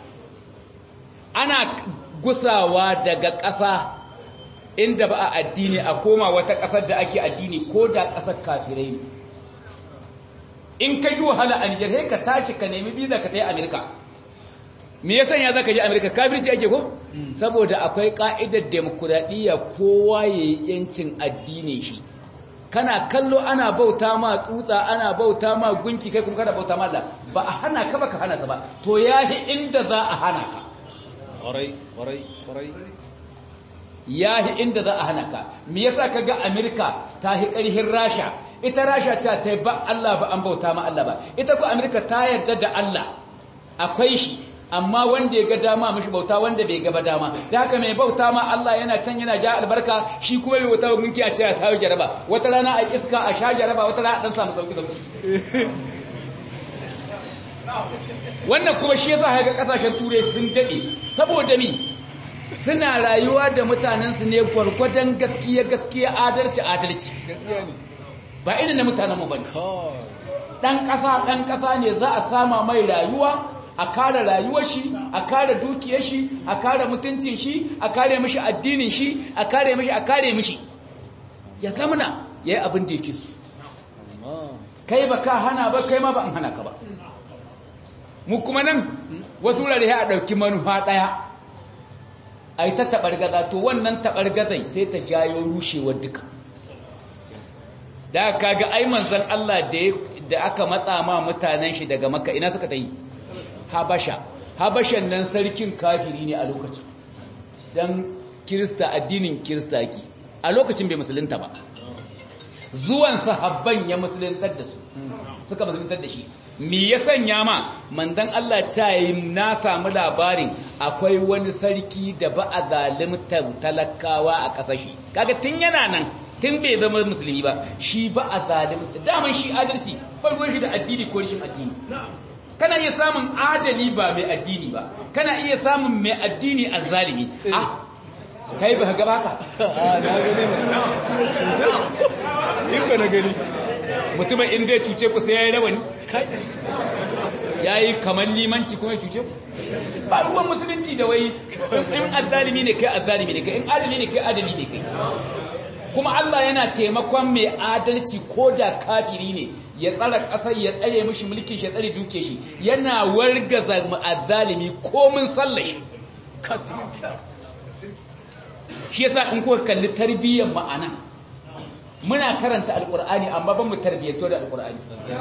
ana gusawa daga ƙasa inda ba a addini a koma wata ƙasar da ake addini ko da ƙasar kafirai ne in ka ji wahala a Nijar sai ka tashi ka nemi biza ka ta yi Amerika me ya sanya za ka je Amerika kafirci ake ko saboda akwai ka'idar demokuraɗiyya kowa ya yi yancin addini shi kana kallo ana bauta ma tsutsa ana bauta ma gunki kai kuma kana bauta ma Allah ba a hana ka ba ka hana ka ba to yahi inda za a hana ka ƙwarai ƙwarai ƙwarai yahi inda za a hana ka me yasa kaga Amerika ta hi ƙarhin Rasha ita Rasha ce ta ba Allah ba an bauta ma Allah ba ita ko Amerika ta yarda da Allah akwai shi amma wanda ya ga dama mishi bauta wanda bai gaba dama da haka mai bauta ma Allah yana can yana ja albarka shi kuma bai bauta gunki a ce a tawo jaraba wata rana a iska a sha jaraba wata rana a dan samu sauki sauki wannan kuma shi yasa ga kasashen turai sun dade saboda mi suna rayuwa da mutanen su ne gwargwadon gaskiya gaskiya adalci adalci gaskiya ne ba irin na mutanen mu bane dan kasa dan kasa ne za a sama mai rayuwa a kare rayuwar shi a kare dukiyar shi a kare mutuncin shi a kare mishi addinin shi a kare mishi a kare mishi ya zamana yayi abin da yake so kai ba ka hana ba kai ma ba an hana ka ba mu kuma nan wasu wurare a dauki manufa daya ai ta tabargaza to wannan tabargazai sai ta jayo rushewar duka da kaga ai manzon Allah da da aka matsa ma mutanen shi daga makka ina suka ta yi habasha habashan nan sarkin kafiri ne a lokacin don kirista addinin kirista ki a lokacin bai musulunta ba zuwan sahabban ya musuluntar da su suka musuluntar da shi me ya sanya ma mandan Allah cayi na samu labarin akwai wani sarki da ba a zalimta talakawa a ƙasashe kaga tun yana nan tun bai zama musulmi ba shi ba a zalimta daman shi adalci farkon shi da addini ko rashin addini kana iya samun adali ba mai addini ba kana iya samun mai addini a zalimi ah kai ba ga baka a na gani ba na gani mutumin in zai cuce ku sai ya yi rawani ya yi kamar limanci kuma ya cuce ku ba ruwan musulunci da wai in azzalimi ne kai azzalimi ne kai in adali ne kai adali ne kai kuma Allah yana taimakon mai adalci ko da kafiri ne ya tsara ƙasar ya tsare mishi mulkin shi ya tsare duke shi yana wargaza azzalimi komin sallashi shi yasa in kuka kalli tarbiyyar ma'ana muna karanta alkur'ani amma ban mu tarbiyyanto da alkur'ani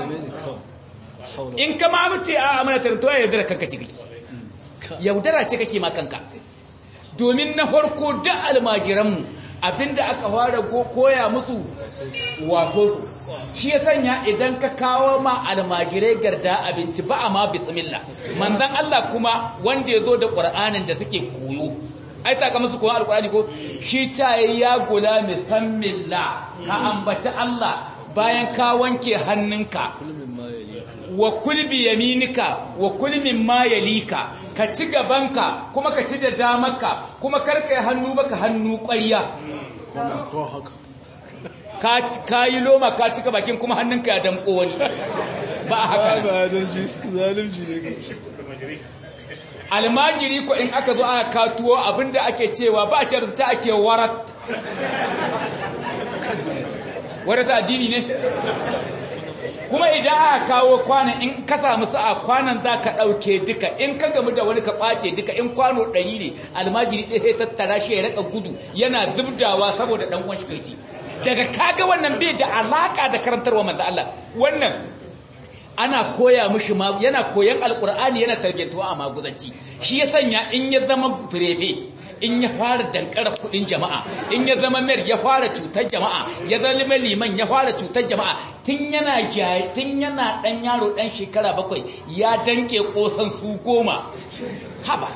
in ka ma mu ce a muna tarbiyyanto ya yaudara kanka ce kake yaudara ce kake ma kanka domin na farko da almajiranmu abinda aka fara koya musu waso su shi ya sanya idan ka kawo ma almajirai garda abinci ba a ma bismillah manzan Allah kuma wanda ya zo da ƙwar'anin da suke koyo ai ta musu kowa alkurani ko shi ta ya gula misammilla ka ambaci Allah bayan ka wanke hannunka wa kulbi yaminika wa kulmin ma yalika ka ci gabanka kuma ka ci da damarka kuma karka hannu baka hannu ƙwarya ka yi loma ka cika bakin kuma hannunka ya damko wani ba a haka almajiri ko in aka zo aka katuwo abinda ake cewa ba a ce ta ake warat warat addini ne kuma idan aka kawo kwanan in ka samu sa'a kwanan za ka ɗauke duka in ka gamu da wani ka ɓace duka in kwano ɗari ne almajiri ɗaya tattara shi ya raka gudu yana zubdawa saboda ɗan uwan shi daga kaga wannan bai da alaka da karantarwa manzo Allah wannan ana koya mishi ma yana koyan alqur'ani yana tarbiyantuwa a maguzanci shi ya sanya in ya zama firefe in ya fara dankara kudin jama'a in ya zama mer ya fara cutar jama'a ya zama liman ya fara cutar jama'a tun yana tun yana dan yaro dan shekara bakwai ya danke kosan su goma haba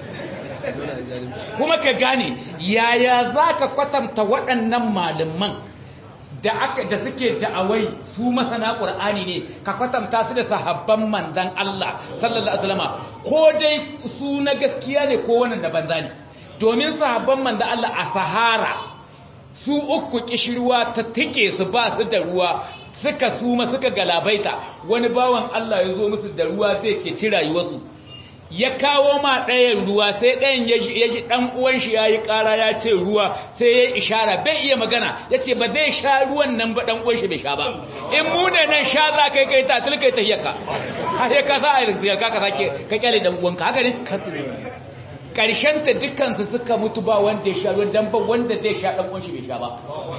kuma ka gane yaya za ka kwatanta waɗannan malaman da aka da suke da'awai su masana ƙur'ani ne ka kwatanta su da sahabban manzan Allah sallallahu alaihi wasallam ko dai su na gaskiya ne ko wannan da banza ne domin sahabban manzan Allah a Sahara su uku kishirwa ta tike su ba su da ruwa suka suma suka galabaita wani bawan Allah ya zo musu da ruwa zai ceci rayuwarsu ya kawo ma ɗayan ruwa sai ɗayan ya ji ɗan uwan shi ya yi ƙara ya ce ruwa sai ya ishara bai iya magana ya ce ba zai sha ruwan nan ba ɗan uwan shi bai sha ba in mu ne nan sha za kai kai ta tilkai ta hiyaka har ya ka za a yi ka ka sake ka kyale ɗan uwanka haka ne ƙarshen ta dukkansu suka mutu ba wanda ya sha ruwan dan ba wanda zai sha ɗan uwan shi bai sha ba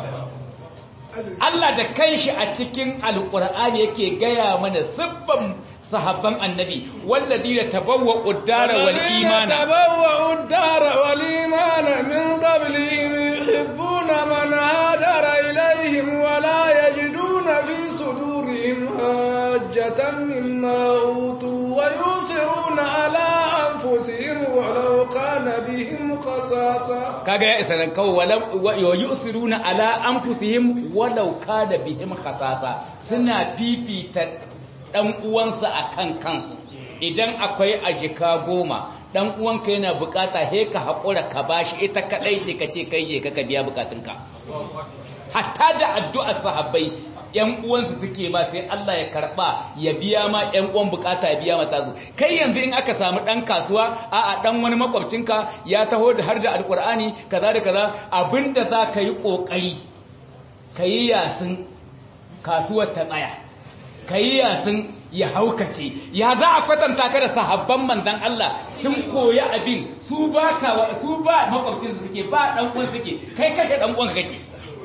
Allah da kanshi a cikin alkur'ani yake gaya mana siffan sahabban annabi walladina tabawwa uddara wal imana tabawwa uddara wal imana min qablihim yuhibbuna man hadara ilayhim wa la yajiduna fi sudurihim hajjatan mimma utu wa yuthiruna ala anfusihim walau kana bihim khasasa kaga ya isa nan kawai wa yusiruna ala anfusihim walau kana bihim khasasa suna fifita dan uwansa akan kansu idan akwai ajika goma dan uwanka yana bukata he ka hakura ka bashi ita kadai ce kace kai je ka biya bukatunka hatta da addu'ar sahabbai yan uwansu suke ma sai Allah ya karba ya biya ma yan uwan bukata ya biya mata su kai yanzu in aka samu dan kasuwa a a dan wani makwabcinka ya taho da har da alkur'ani kaza da kaza abinda za ka yi kokari kayi yasin kasuwar ta tsaya kayi yasin ya haukace ya za a kwatanta ka da sahabban manzon Allah sun koyi abin su ba ka su ba makwabcin suke ba dan uwan suke kai kashe dan uwan kake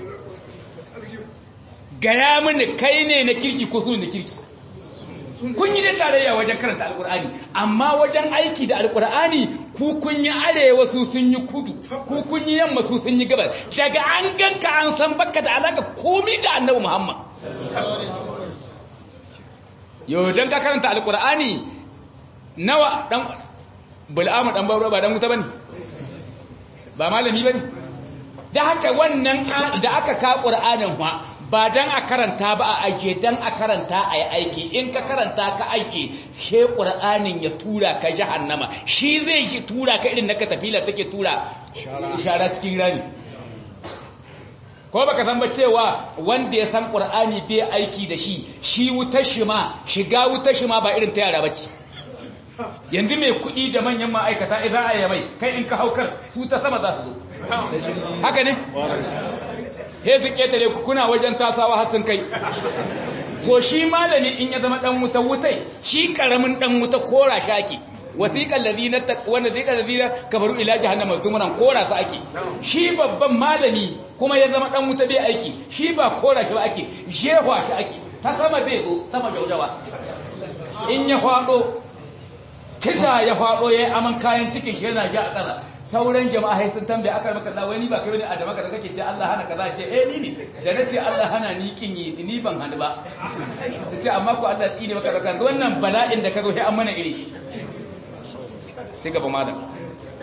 gaya mini kai ne na kirki ko su na kirki kun yi da tarayya wajen karanta alkur'ani amma wajen aiki da alkur'ani ku kun yi arewa su sun yi kudu ku kun yi yamma su sun yi gabar daga an ganka an san baka da alaka komi da annabi muhammad yau don ka karanta alkur'ani nawa dan bul'amu dan bauro ba dan wuta bane ba malami bane da haka wannan da aka ka qur'anin fa ba dan a karanta ba a aike dan a karanta a yi aiki in ka karanta ka aiki she ƙur'anin ya tura ka jahannama shi zai shi tura ka irin na katafila take tura shara cikin rami ko baka san ba cewa wanda ya san ƙur'ani bai aiki da shi shi wutar shi ma shiga wutar shi ma ba irin ta yara bace yanzu mai kuɗi da manyan ma'aikata idan a yi mai kai in ka haukar su ta sama za su zo haka ne he su ketare ku kuna wajen tasawa har sun kai to shi malami in ya zama dan wuta wutai shi karamin dan wuta kora shaki wasiqal ladina wanda zikal ladina kafaru ila jahannama zumuran kora su ake shi babban malami kuma ya zama dan wuta bai aiki shi ba kora shi ba ake jehwa shi ake ta sama zai zo ta majaujawa in ya fado kita ya fado yayi aman kayan cikin shi yana ji a ƙasa sauran jama'a sai sun tambaye aka maka Allah wani ba kai bane a da maka da kake ce Allah hana kaza ce eh ni ne da nace Allah hana ni kin yi ni ban hanu ba sai ce amma ko Allah tsine maka da wannan bala'in da kaga sai an mana iri sai gaba malam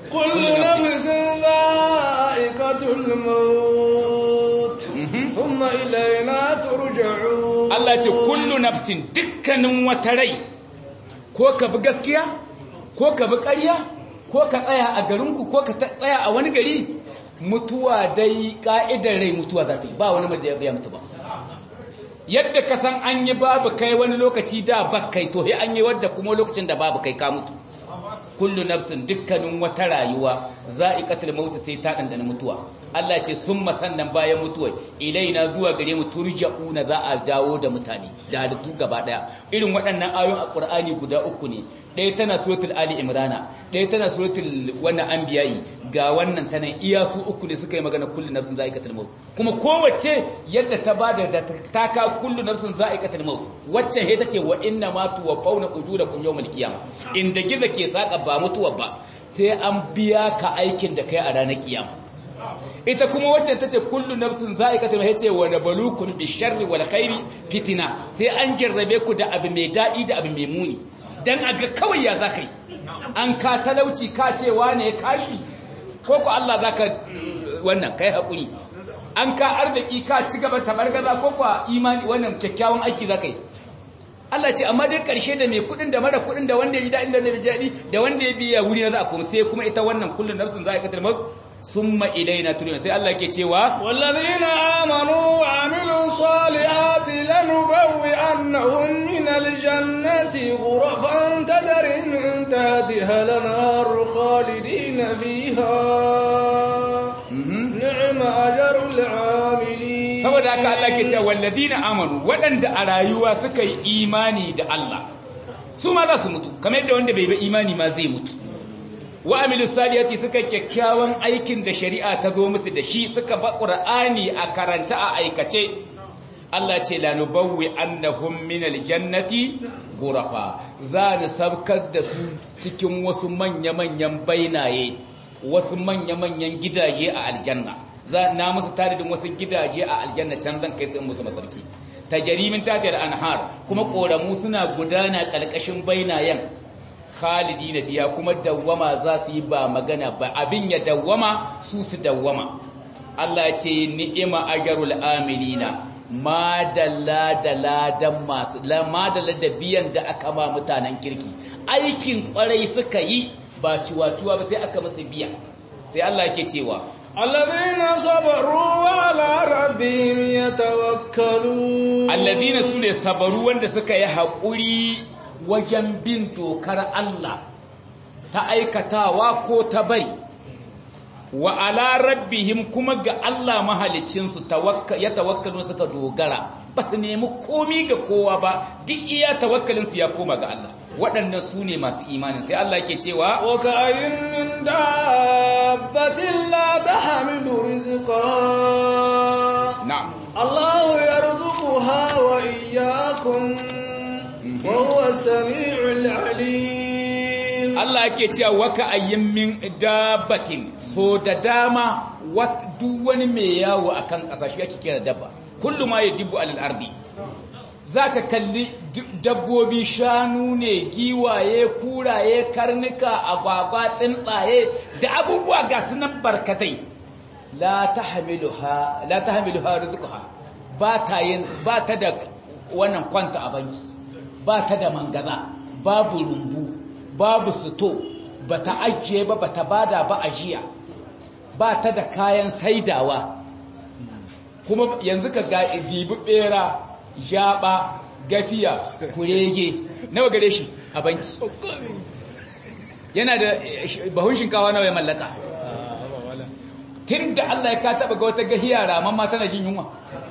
كل نفس ذائقة الموت ثم إلينا ترجعون Allah ce kullu nafsin dukkanin wata rai ko ka bi gaskiya ko ka bi ƙarya ko ka tsaya a garinku ko ka tsaya a wani gari mutuwa dai ka'idar rai mutuwa za ta yi ba wani da ya mutu ba yadda ka san an yi babu kai wani lokaci da ba kai to an yi wadda kuma lokacin da babu kai ka mutu kullu nafsin dukkanin wata rayuwa za'iqatul maut sai ta dandana mutuwa Allah ce summa sannan bayan mutuwa ilaina zuwa gare mu turja'una za a dawo da mutane da halittu gaba daya irin waɗannan ayoyin alqur'ani guda uku ne ɗaya tana suratul ali imrana ɗaya tana suratul wannan anbiya'i ga wannan tana iya su uku ne suka yi magana kullu nafsin za'iqatul maut kuma kowace yadda ta bada da ta ka kullu nafsin za'iqatul maut wacce he tace wa inna ma tuwaffawna ujurakum yawmal qiyamah inda giza ke saka ba mutuwa ba sai an biya ka aikin da kai a ranar kiyama ita kuma wacce ta ce kullu nafsin za'iqatul maut ce wa nabalukum bisharri wal khairi fitina sai an jarrabe ku da abu mai dadi da abu mai muni dan aga kawai ya zakai an ka talauci ka ce wane kashi ko ko Allah zaka wannan kai hakuri an ka arziki ka ci gaba tabargaza ko ko imani wannan kyakkyawan aiki zakai Allah ce amma dai karshe da mai kudin da mara kudin da wanda ya bi daɗin da bai daɗi da wanda ya biya wuri na za a kuma sai kuma ita wannan kullun nafsin za a katar maut summa ilaina turjun sai Allah ke cewa wallazina amanu wa amilu salihati lanubawwi'annahum min aljannati ghurafan tajri min tahtiha al-anhar khalidina fiha ni'ma ajrul 'amilin saboda haka Allah ke cewa wallazina amanu waɗanda a rayuwa suka yi imani da Allah su ma za su mutu kamar yadda wanda bai bi imani ma zai mutu wa amilu salihati suka kyakkyawan aikin da shari'a ta zo musu da shi suka ba qur'ani a karanta a aikace Allah ce la nubawwi annahum min aljannati ghurafa za ni sabkar da su cikin wasu manya-manyan bainaye wasu manya-manyan gidaje a aljanna za na musu taridin wasu gidaje a aljanna can zan kai su musu masarki tajarimin tafiyar anhar kuma koramu suna gudana ƙarƙashin bainayen khalidina fiya kuma dawwama za su yi ba magana ba abin ya dawwama su su dawwama Allah ce ni'ima ajrul amilina madalla da ladan masu madalla da biyan da aka ma mutanen kirki aikin kwarai suka yi ba ciwa-ciwa ba sai aka musu biya sai Allah ke cewa الذين صبروا وعلى ربهم يتوكلون الذين سune sabaru wanda suka yi haƙuri wajen bin dokar Allah ta aikatawa ko ta bari wa ala rabbihim kuma ga Allah mahalicinsu ya tawakkalu suka dogara ba su nemi komi ga kowa ba duk iya tawakkalinsu ya koma ga Allah waɗannan su ne masu imanin sai Allah ke cewa wa ka ayin min dabbatin la tahmilu rizqa na'am Allah yarzuquha wa iyyakum wa huwa as-sami'ul 'alim Allah yake cewa waka ayyin min dabbatin so da dama duk wani mai yawo akan kasashe yake kira dabba kullu ma yadibu alal ardi zaka kalli dabbobi shanu ne giwaye kuraye karnuka agwagwa tsuntsaye da abubuwa ga sunan barkatai la tahmiluha la tahmiluha rizquha ba ta yin ba ta da wannan kwanta a banki ba ta da mangaza babu rumbu babu suto ba ta ajiye ba ba ta bada ba ajiya ba ta da kayan saidawa kuma yanzu ka ga dibi bera jaba gafiya kurege nawa gare shi a banki yana da bahun shinkawa nawa ya mallaka tun da Allah ya ka taba ga wata gahiya raman ma tana jin yunwa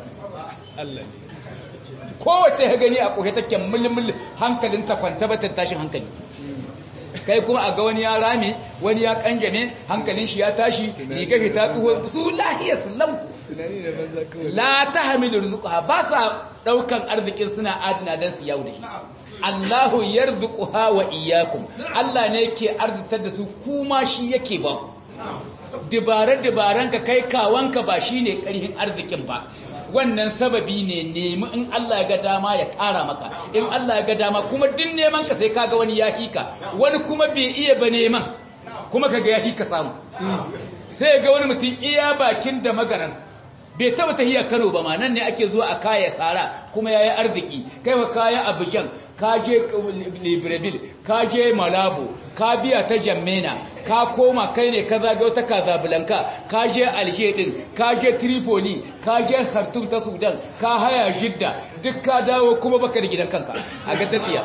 kowace ya gani a ƙohe take mulmul hankalin ta kwanta ba ta tashin hankali kai kuma a ga wani ya rame wani ya kanjame hankalin shi ya tashi riga shi ta tsuho su lahiyar lau la ta hamilu rizquha ba sa daukan arzikin suna adina dan su yau da shi Allahu yarzuquha wa iyyakum Allah ne yake arzitar da su kuma shi yake ba ku dibare dibaran ka kai kawanka ba shine karhin arzikin ba wannan sababi ne nemi in Allah ya ga dama ya tara maka in Allah ya ga dama kuma din neman ka sai kaga wani ya hika wani kuma bai iya ba neman kuma kaga ya ka samu sai ga wani mutum iya bakin da magaran bai taba tahiya Kano ba ma nan ne ake zuwa a kaya sara kuma yayi arziki kai wa kaya Abidjan ka je Libreville ka je Malabo ka biya ta Jammena ka koma kai ne ka zagayo ta Casablanca ka je Alger din ka je Tripoli ka je Khartoum ta Sudan ka haya Jidda duk ka dawo kuma baka da gidan kanka a ga tafiya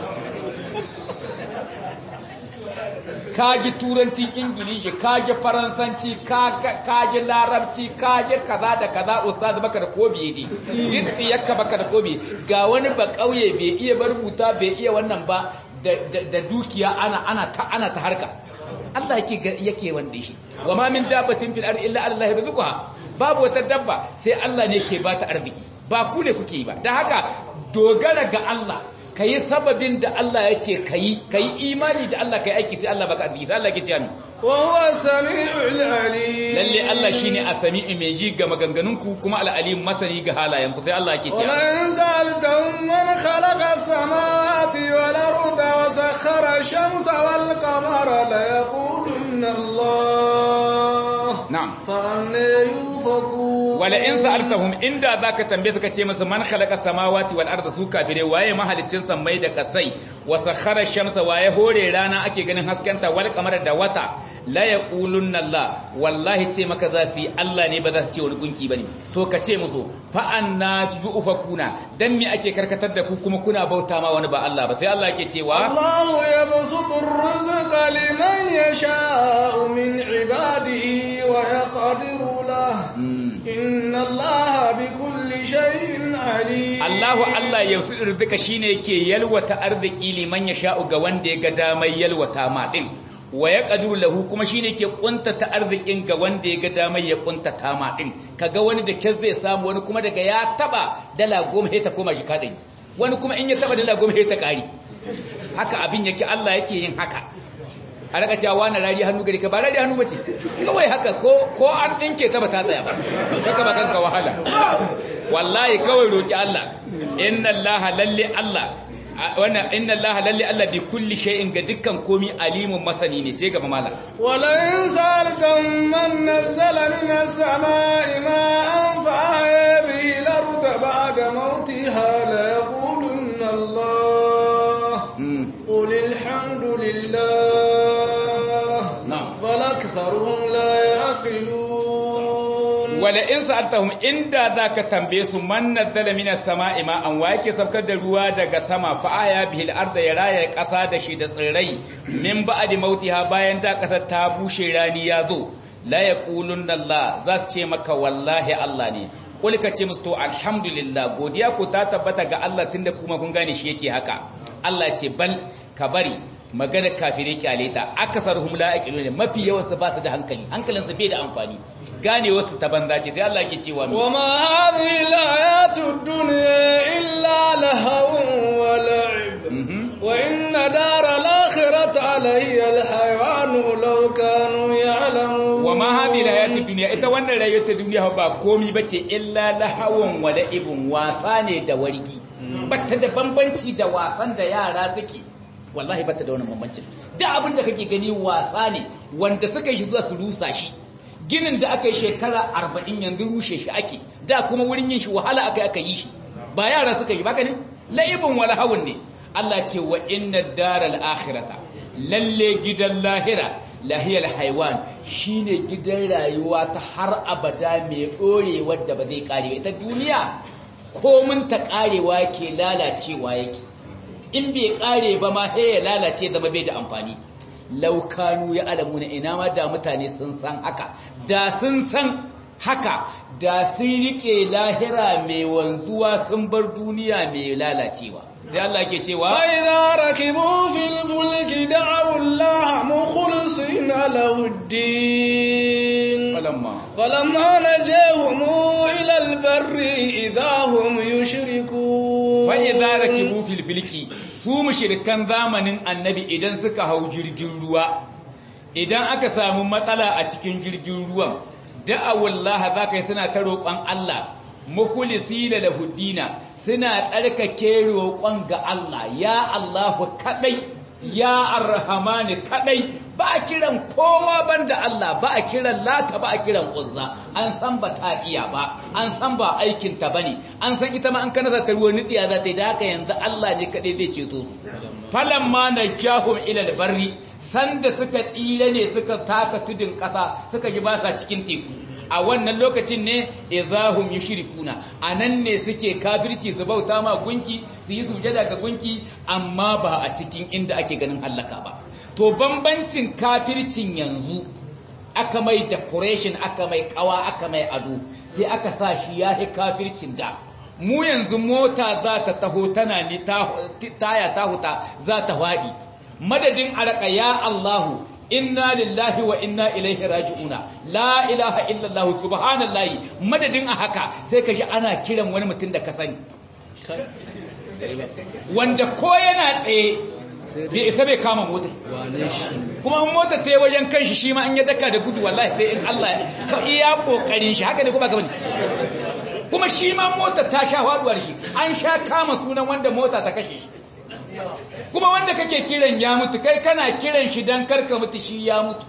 kaji turancin ingilishi kaji faransanci kaji larabci kaji kaza da kaza ustaz baka da kobi ne duk yakka baka da kobi ga wani ba kauye bai iya rubuta bai iya wannan ba da dukiya ana ana ta ana ta harka Allah yake yake wanda shi wa ma min dabbatin fil ardi illa Allah yarzuquha babu wata dabba sai Allah ne ke bata arziki ba ku ne kuke yi ba dan haka dogara ga Allah ka yi sababin da Allah ya ce ka yi ka yi imani da Allah ka yi aiki sai Allah baka arziki sai Allah ke ce amin wa huwa samiul alim lalle Allah shine as-sami'u mai ji ga maganganunku kuma al-alim masani ga halayenku sai Allah ke ce wa in sa'altum man khalaqa as-samawati wal arda wa sakhkhara ash-shamsa wal qamara la yaqulunna Allah na'am fa anna yufakun wala in sa'altahum inda zaka tambaye suka ce musu man khalaqa samawati wal arda su kafire waye mahaliccin sammai da kasai wa sakhara shamsa waye hore rana ake ganin haskenta wal qamara da wata la yaqulunna Allah wallahi ce maka za su yi Allah ne ba za su ce wani gunki bane to ka ce musu fa anna yufakuna dan me ake karkatar da ku kuma kuna bauta ma wani ba Allah ba sai Allah yake cewa Allahu yabsutu ar-rizqa liman yasha'u min ibadihi wa yaqdiru lahu inna allaha bi kulli shay'in alim Allahu Allah ya su rizika shine yake yalwata arziki liman ya sha'u ga wanda ya ga damai yalwata ma din wa yaqdiru lahu kuma shine yake kuntata arzikin ga wanda ya ga damai ya kuntata ma din kaga wani da kyar zai samu wani kuma daga ya taba dala goma sai ta koma shi kadai wani kuma in ya taba dala goma sai ta kari haka abin yake Allah yake yin haka a raka cewa wani rari hannu gari ka ba rari hannu bace kawai haka ko ko an dinke ta ba ta tsaya ba kaka ba kanka wahala wallahi kawai roki Allah inna Allah lalle Allah wannan inna Allah lalle Allah bi kulli shay'in ga dukkan komi alimun masani ne ce gaba mala wala in sa'altum man nazzala minas samaa'i ma'an fa ahya bihi al-ardha ba'da mawtiha la yaqulunna Allah qul alhamdulillah بل أكثرهم لا يعقلون wala in sa'altahum inda zaka tambaye su man nazzala minas sama'i ma an wake sabkar da ruwa daga sama fa aya bihil arda ya raya kasa da shi da tsirrai min ba'di mautiha bayan da kasar ta bushe rani ya zo la yaqulunna Allah za su ce maka wallahi Allah ne kul ka ce musu to alhamdulillah godiya ko ta tabbata ga Allah tunda kuma kun gane shi yake haka Allah ce bal ka bari magana kafirai kyale ta akasaruhum la aqilun mafi yawan su ba su da hankali hankalin su bai da amfani gane wasu ta banza ce sai Allah yake cewa wa ma hadhihi al-ayatu ad-dunya illa lahawun wa la'ib wa inna dara al-akhirati alayya al-hayawan law kanu ya'lamun wa ma hadhihi al-ayatu ad-dunya ita wannan rayuwar ta duniya ba komi bace illa lahawun wa la'ibun wasa ne da wargi batta da bambanci da wasan da yara suke wallahi bata da wannan bambancin da abin da kake gani wasa ne wanda suka yi shi zuwa su rusa shi ginin da aka yi shekara arba'in yanzu rushe shi ake da kuma wurin yin shi wahala aka aka yi shi ba yara suka yi baka ne la'ibin wala hawun ne Allah ce wa inna daral akhirata lalle gidan lahira lahiyar haiwan shine gidan rayuwa ta har abada mai dorewa da ba zai kare ita duniya komin ta karewa ke lalacewa yake in bai kare ba ma ya lalace zama bai da amfani laukanu ya alamuna ina ma da mutane sun san haka da sun san haka da sun rike lahira mai wanzuwa sun bar duniya mai lalacewa sai Allah ke cewa فإذا ركبوا في الفلك دعوا الله مخلصين له الدين falamma فلما نجاهم إلى البر إذا هم يشركون fa'iza rakibu fil filki su mushrikan zamanin annabi idan suka hau jirgin ruwa idan aka samu matsala a cikin jirgin ruwan da'awallaha zaka yi suna ta roƙon Allah mukhlisina lahu dina suna tsarkake roƙon ga Allah ya Allahu kadai ya arrahmani kadai ba a kiran kowa banda Allah ba a kiran lata ba a kiran uzza an san ba ta iya ba an san ba aikin ta bane an san ita ma an kana ta ruwa nidiya za ta yi da haka yanzu Allah ne kadai zai ceto su falamma najahum ila albarri sanda suka tsire ne suka taka tudun kasa suka ji ba sa cikin teku a wannan lokacin ne izahum yushrikuna anan ne suke kafirci su bauta ma gunki su yi sujada ga gunki amma ba a cikin inda ake ganin hallaka ba to bambancin kafircin yanzu aka mai decoration aka mai kawa aka mai ado sai aka sa shi yahi kafircin da mu yanzu mota za ta taho tana ni taya ta huta za ta faɗi madadin araka ya Allahu inna lillahi wa inna ilaihi raji'una la ilaha illallah subhanallahi madadin a haka sai ka ji ana kiran wani mutum da ka sani wanda ko yana tsaye bai isa bai kama mota kuma mota ta yi wajen kanshi shi ma an ya daka da gudu wallahi sai in Allah ka iya kokarin shi haka ne kuma gaba ne kuma shi ma mota ta sha faduwar shi an sha kama sunan wanda mota ta kashe shi kuma wanda kake kiran ya mutu kai kana kiran shi dan karka mutu shi ya mutu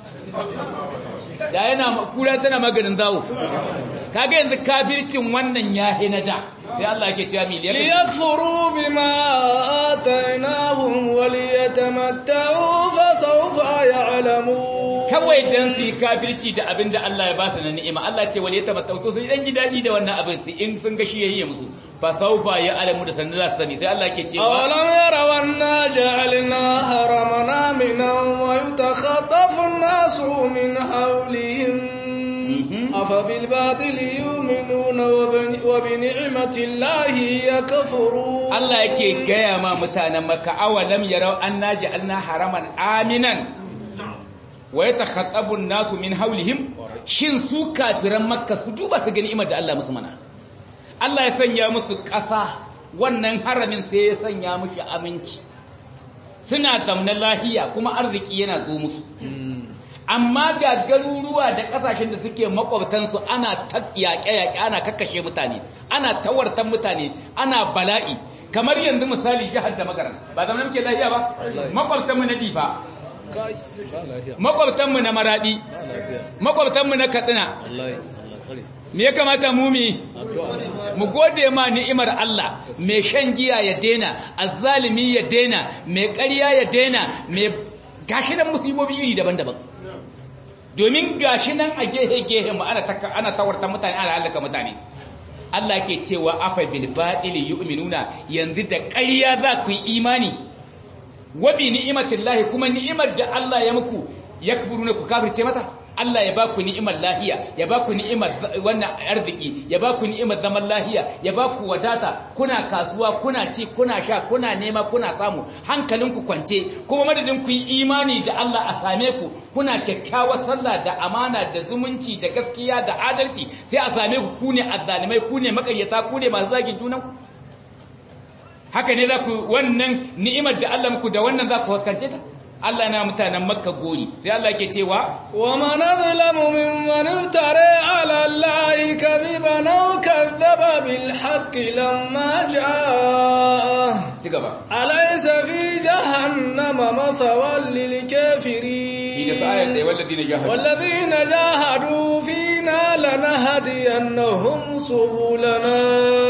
da yana kura tana maganin zawo kaga yanzu kafircin wannan ya na da sai Allah yake cewa miliyar liyakfuru bima atainahum waliyatamatta'u fa sawfa ya'lamun kawai dan su yi kafirci da abin da Allah ya ba su na ni'ima Allah ce wal yatamatta'u to sai dan ji dadi da wannan abin su in sun ga shi yayi musu fa sawfa ya'lamu da sanin za su sani sai Allah yake cewa awalam yaraw anna ja'alna haramana minan wa yatakhatafu an-nasu min hawlihim أفبالباطل يؤمنون وبنعمة الله يكفرون الله yake gaya ma mutanen Makka awalam yarau anna ja'alna haraman aminan wa yatakhattabu an-nasu min hawlihim shin su kafiran Makka su duba su gani imar da Allah musu mana Allah ya sanya musu ƙasa wannan haramin sai ya sanya mushi aminci suna zamna lahiya kuma arziki yana zo musu amma ga garuruwa da kasashen da suke makwabtansu ana ta yaƙe-yaƙe ana kakkashe mutane ana tawartan mutane ana bala'i kamar yanzu misali jihar da magaran ba zama muke lahiya ba makwabtanmu na difa makwabtanmu na maradi makwabtanmu na katsina me ya kamata mu mi mu gode ma ni'imar Allah mai shan giya ya dena azzalimi ya dena mai ƙarya ya dena mai gashi nan musulmobi iri daban-daban domin gashi nan a gehe-gehe mu ana ana tawarta mutane ana halaka mutane Allah ke cewa afa bil batil yu'minuna yanzu da ƙarya za ku yi imani wa bi ni'matillahi kuma ni'imar da Allah ya muku yakfuruna ku kafirce mata Allah ya baku ni'imar lahiya ya baku ni'imar wannan arziki ya baku ni'imar zaman lahiya ya baku wadata kuna kasuwa kuna ci kuna sha kuna nema kuna samu hankalinku kwance kuma madadin ku yi imani da Allah a same ku kuna kyakkyawar sallah da amana da zumunci da gaskiya da adalci sai a same ku ku ne azzalimai ku ne makaryata ku ne masu zagin junanku haka ne za ku wannan ni'imar da Allah muku da wannan za ku huskance ta Allah na mutanen Makka gori sai Allah ke cewa wa man azlamu mimman iftara ala Allahi kadhiban aw kadhaba bil haqqi lamma jaa ci gaba alaysa fi jahannama mathawal lil kafirin da sa'ayat da walladina jahadu walladina jahadu fina lanahdiyannahum subulana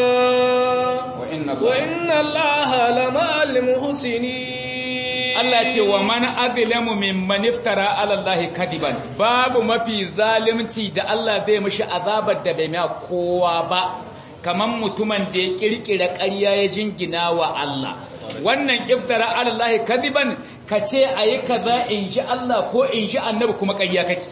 wa inna wa inna Allaha lama'al muhsinin Allah ce wa man azlamu mimman iftara ala Allah kadiban babu mafi zalimci da Allah zai mishi azabar da bai mai kowa ba kaman mutumin da ya kirkira ƙarya ya jingina wa Allah wannan iftara ala Allah kadiban kace ayi kaza in ji Allah ko in ji annabi kuma ƙarya kake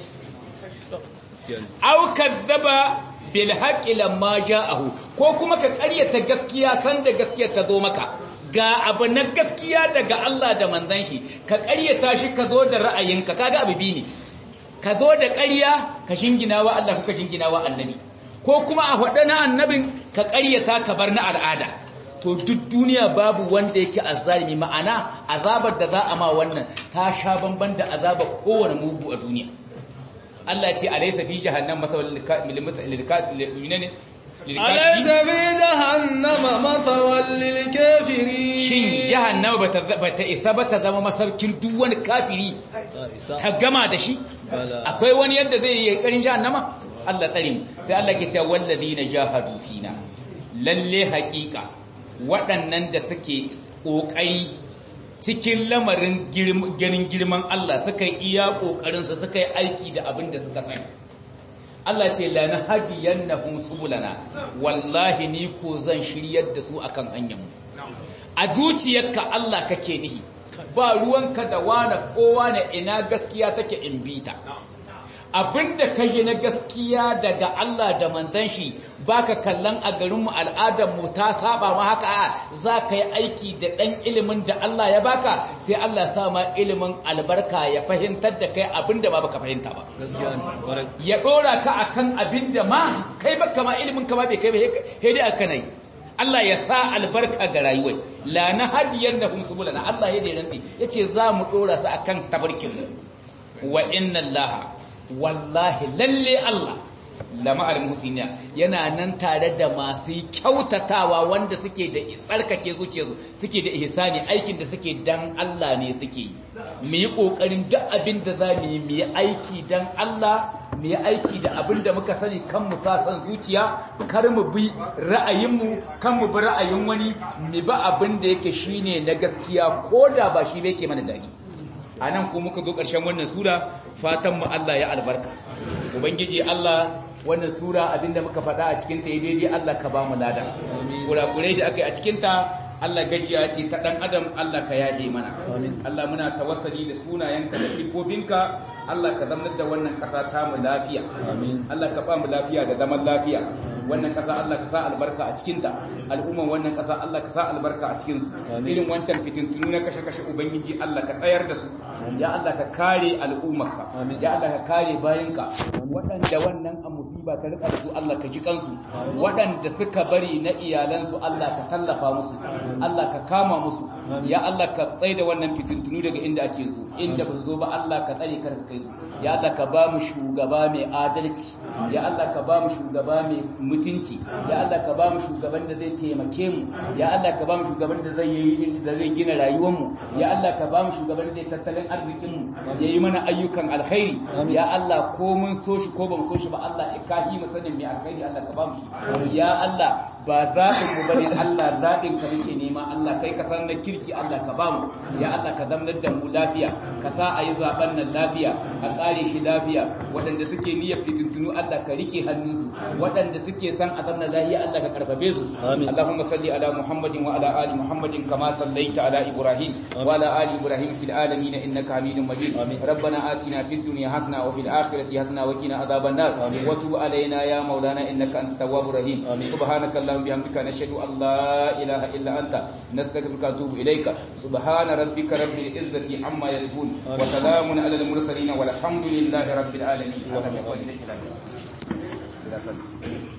au kadzaba bil haqqi lamma ja'ahu ko kuma ka ƙaryata gaskiya san da gaskiya ta zo maka ga abu na gaskiya daga Allah da manzan shi ka ƙaryata shi ka zo da ra'ayinka kaga abu bi ne ka zo da ƙarya ka shingina wa Allah ka shingina wa annabi ko kuma a faɗa na annabin ka ƙaryata ka bar na al'ada to duk duniya babu wanda yake azzalimi ma'ana azabar da za a ma wannan ta sha bamban da azabar kowane mugu a duniya Allah ce alaysa fi jahannam masawal lil أليس في جهنم مثوى للكافرين shin jahannama bata bata isa ba ta zama masaukin duk wani kafiri ta gama da shi akwai wani yadda zai yi karin jahannama Allah tsare mu sai Allah ke cewa walladina jahadu fina lalle haƙiƙa waɗannan da suke ƙoƙari cikin lamarin ganin girman Allah suka yi iya ƙoƙarinsa suka yi aiki da abin da suka sani Allah ce la nahdiyannahum subulana wallahi ni ko zan shiryar da su akan hanyar mu a zuciyarka Allah kake nihi ba ruwanka da wane kowa na ina gaskiya take in bita abinda ka yi na gaskiya daga Allah da manzon shi baka kallon a garinmu al'adarmu ta saba ma haka za ka yi aiki da ɗan ilimin da Allah ya baka sai Allah sa ma ilimin albarka ya fahimtar da kai abinda ba baka fahimta ba ya ɗora ka akan abinda ma kai baka ma ilimin ka ma bai kai ba sai dai aka nai Allah ya sa albarka ga rayuwar la na hadiyar da hun subulana Allah ya da rantsi yace za mu ɗora su akan tabarkin wa inna Allah wallahi lalle Allah lama'ar musulmiya yana nan tare da masu kyautatawa wanda suke da tsarkake zuciyarsu suke da ihsani aikin da suke dan Allah ne suke yi mu yi kokarin duk abin da za mu yi mu yi aiki dan Allah mu yi aiki da abin da muka sani kan mu sa san zuciya kar mu bi ra'ayinmu kan mu bi ra'ayin wani mu bi abin da yake shine na gaskiya ko da ba shi yake mana dadi a nan ko muka zo ƙarshen wannan sura fatan mu Allah ya albarka ubangiji Allah wannan sura abinda muka faɗa a cikin ta daidai Allah ka ba mu lada kurakurai da aka yi a cikin ta Allah gajiya ce ta dan adam Allah ka yaje mana Allah muna tawassali da sunayenka da sifofinka Allah ka zama da wannan ƙasa ta mu lafiya Allah ka ba mu lafiya da zaman lafiya wannan ƙasa Allah ka sa albarka a cikinta al'umman wannan ƙasa Allah ka sa albarka a cikin su irin wancan fitintunu na kashe-kashe ubangiji Allah ka tsayar da su ya Allah ka kare al'ummarka ya Allah ka kare bayinka waɗanda wannan amusiba ta rika su Allah ka ji kansu waɗanda suka bari na iyalansu Allah ka tallafa musu Allah ka kama musu ya Allah ka tsaye da wannan fitintunu daga inda ake so inda ba su zo ba Allah ka tsare kar ka kai su ya Allah ka ba mu shugaba mai adalci ya Allah ka ba mu shugaba mai mutunci ya Allah ka ba mu shugaban da zai taimake mu ya Allah ka ba mu shugaban da zai yi da zai gina rayuwar mu ya Allah ka ba mu shugaban da zai tattalin arzikin mu ya yi mana ayyukan alkhairi ya Allah ko mun so shi ko ba mu so shi ba Allah ya kahi mu sanin mai alkhairi Allah ka ba mu shi ya Allah ba zaɓin mu bane Allah zaɓin ka muke nema Allah kai ka san na kirki Allah ka ba mu ya Allah ka zamanar da mu lafiya ka sa a yi zaɓen nan lafiya a ƙare shi lafiya waɗanda suke niyyar fitintunu Allah ka rike hannunsu waɗanda suke san a zamna lahiya Allah ka karfafe su Allahumma salli ala Muhammadin wa ala ali Muhammadin kama sallaita ala Ibrahim wa ala ali Ibrahim fil alamin innaka Hamidum Majid ربنا آتنا في الدنيا حسنة وفي الآخرة حسنة وقنا عذاب النار وتب علينا يا مولانا إنك أنت التواب الرحيم سبحانك اللهم بحمدك نشهد أن لا إله إلا أنت نستغفرك ونتوب إليك سبحان ربك رب العزة عما يصفون وسلام على المرسلين والحمد لله رب العالمين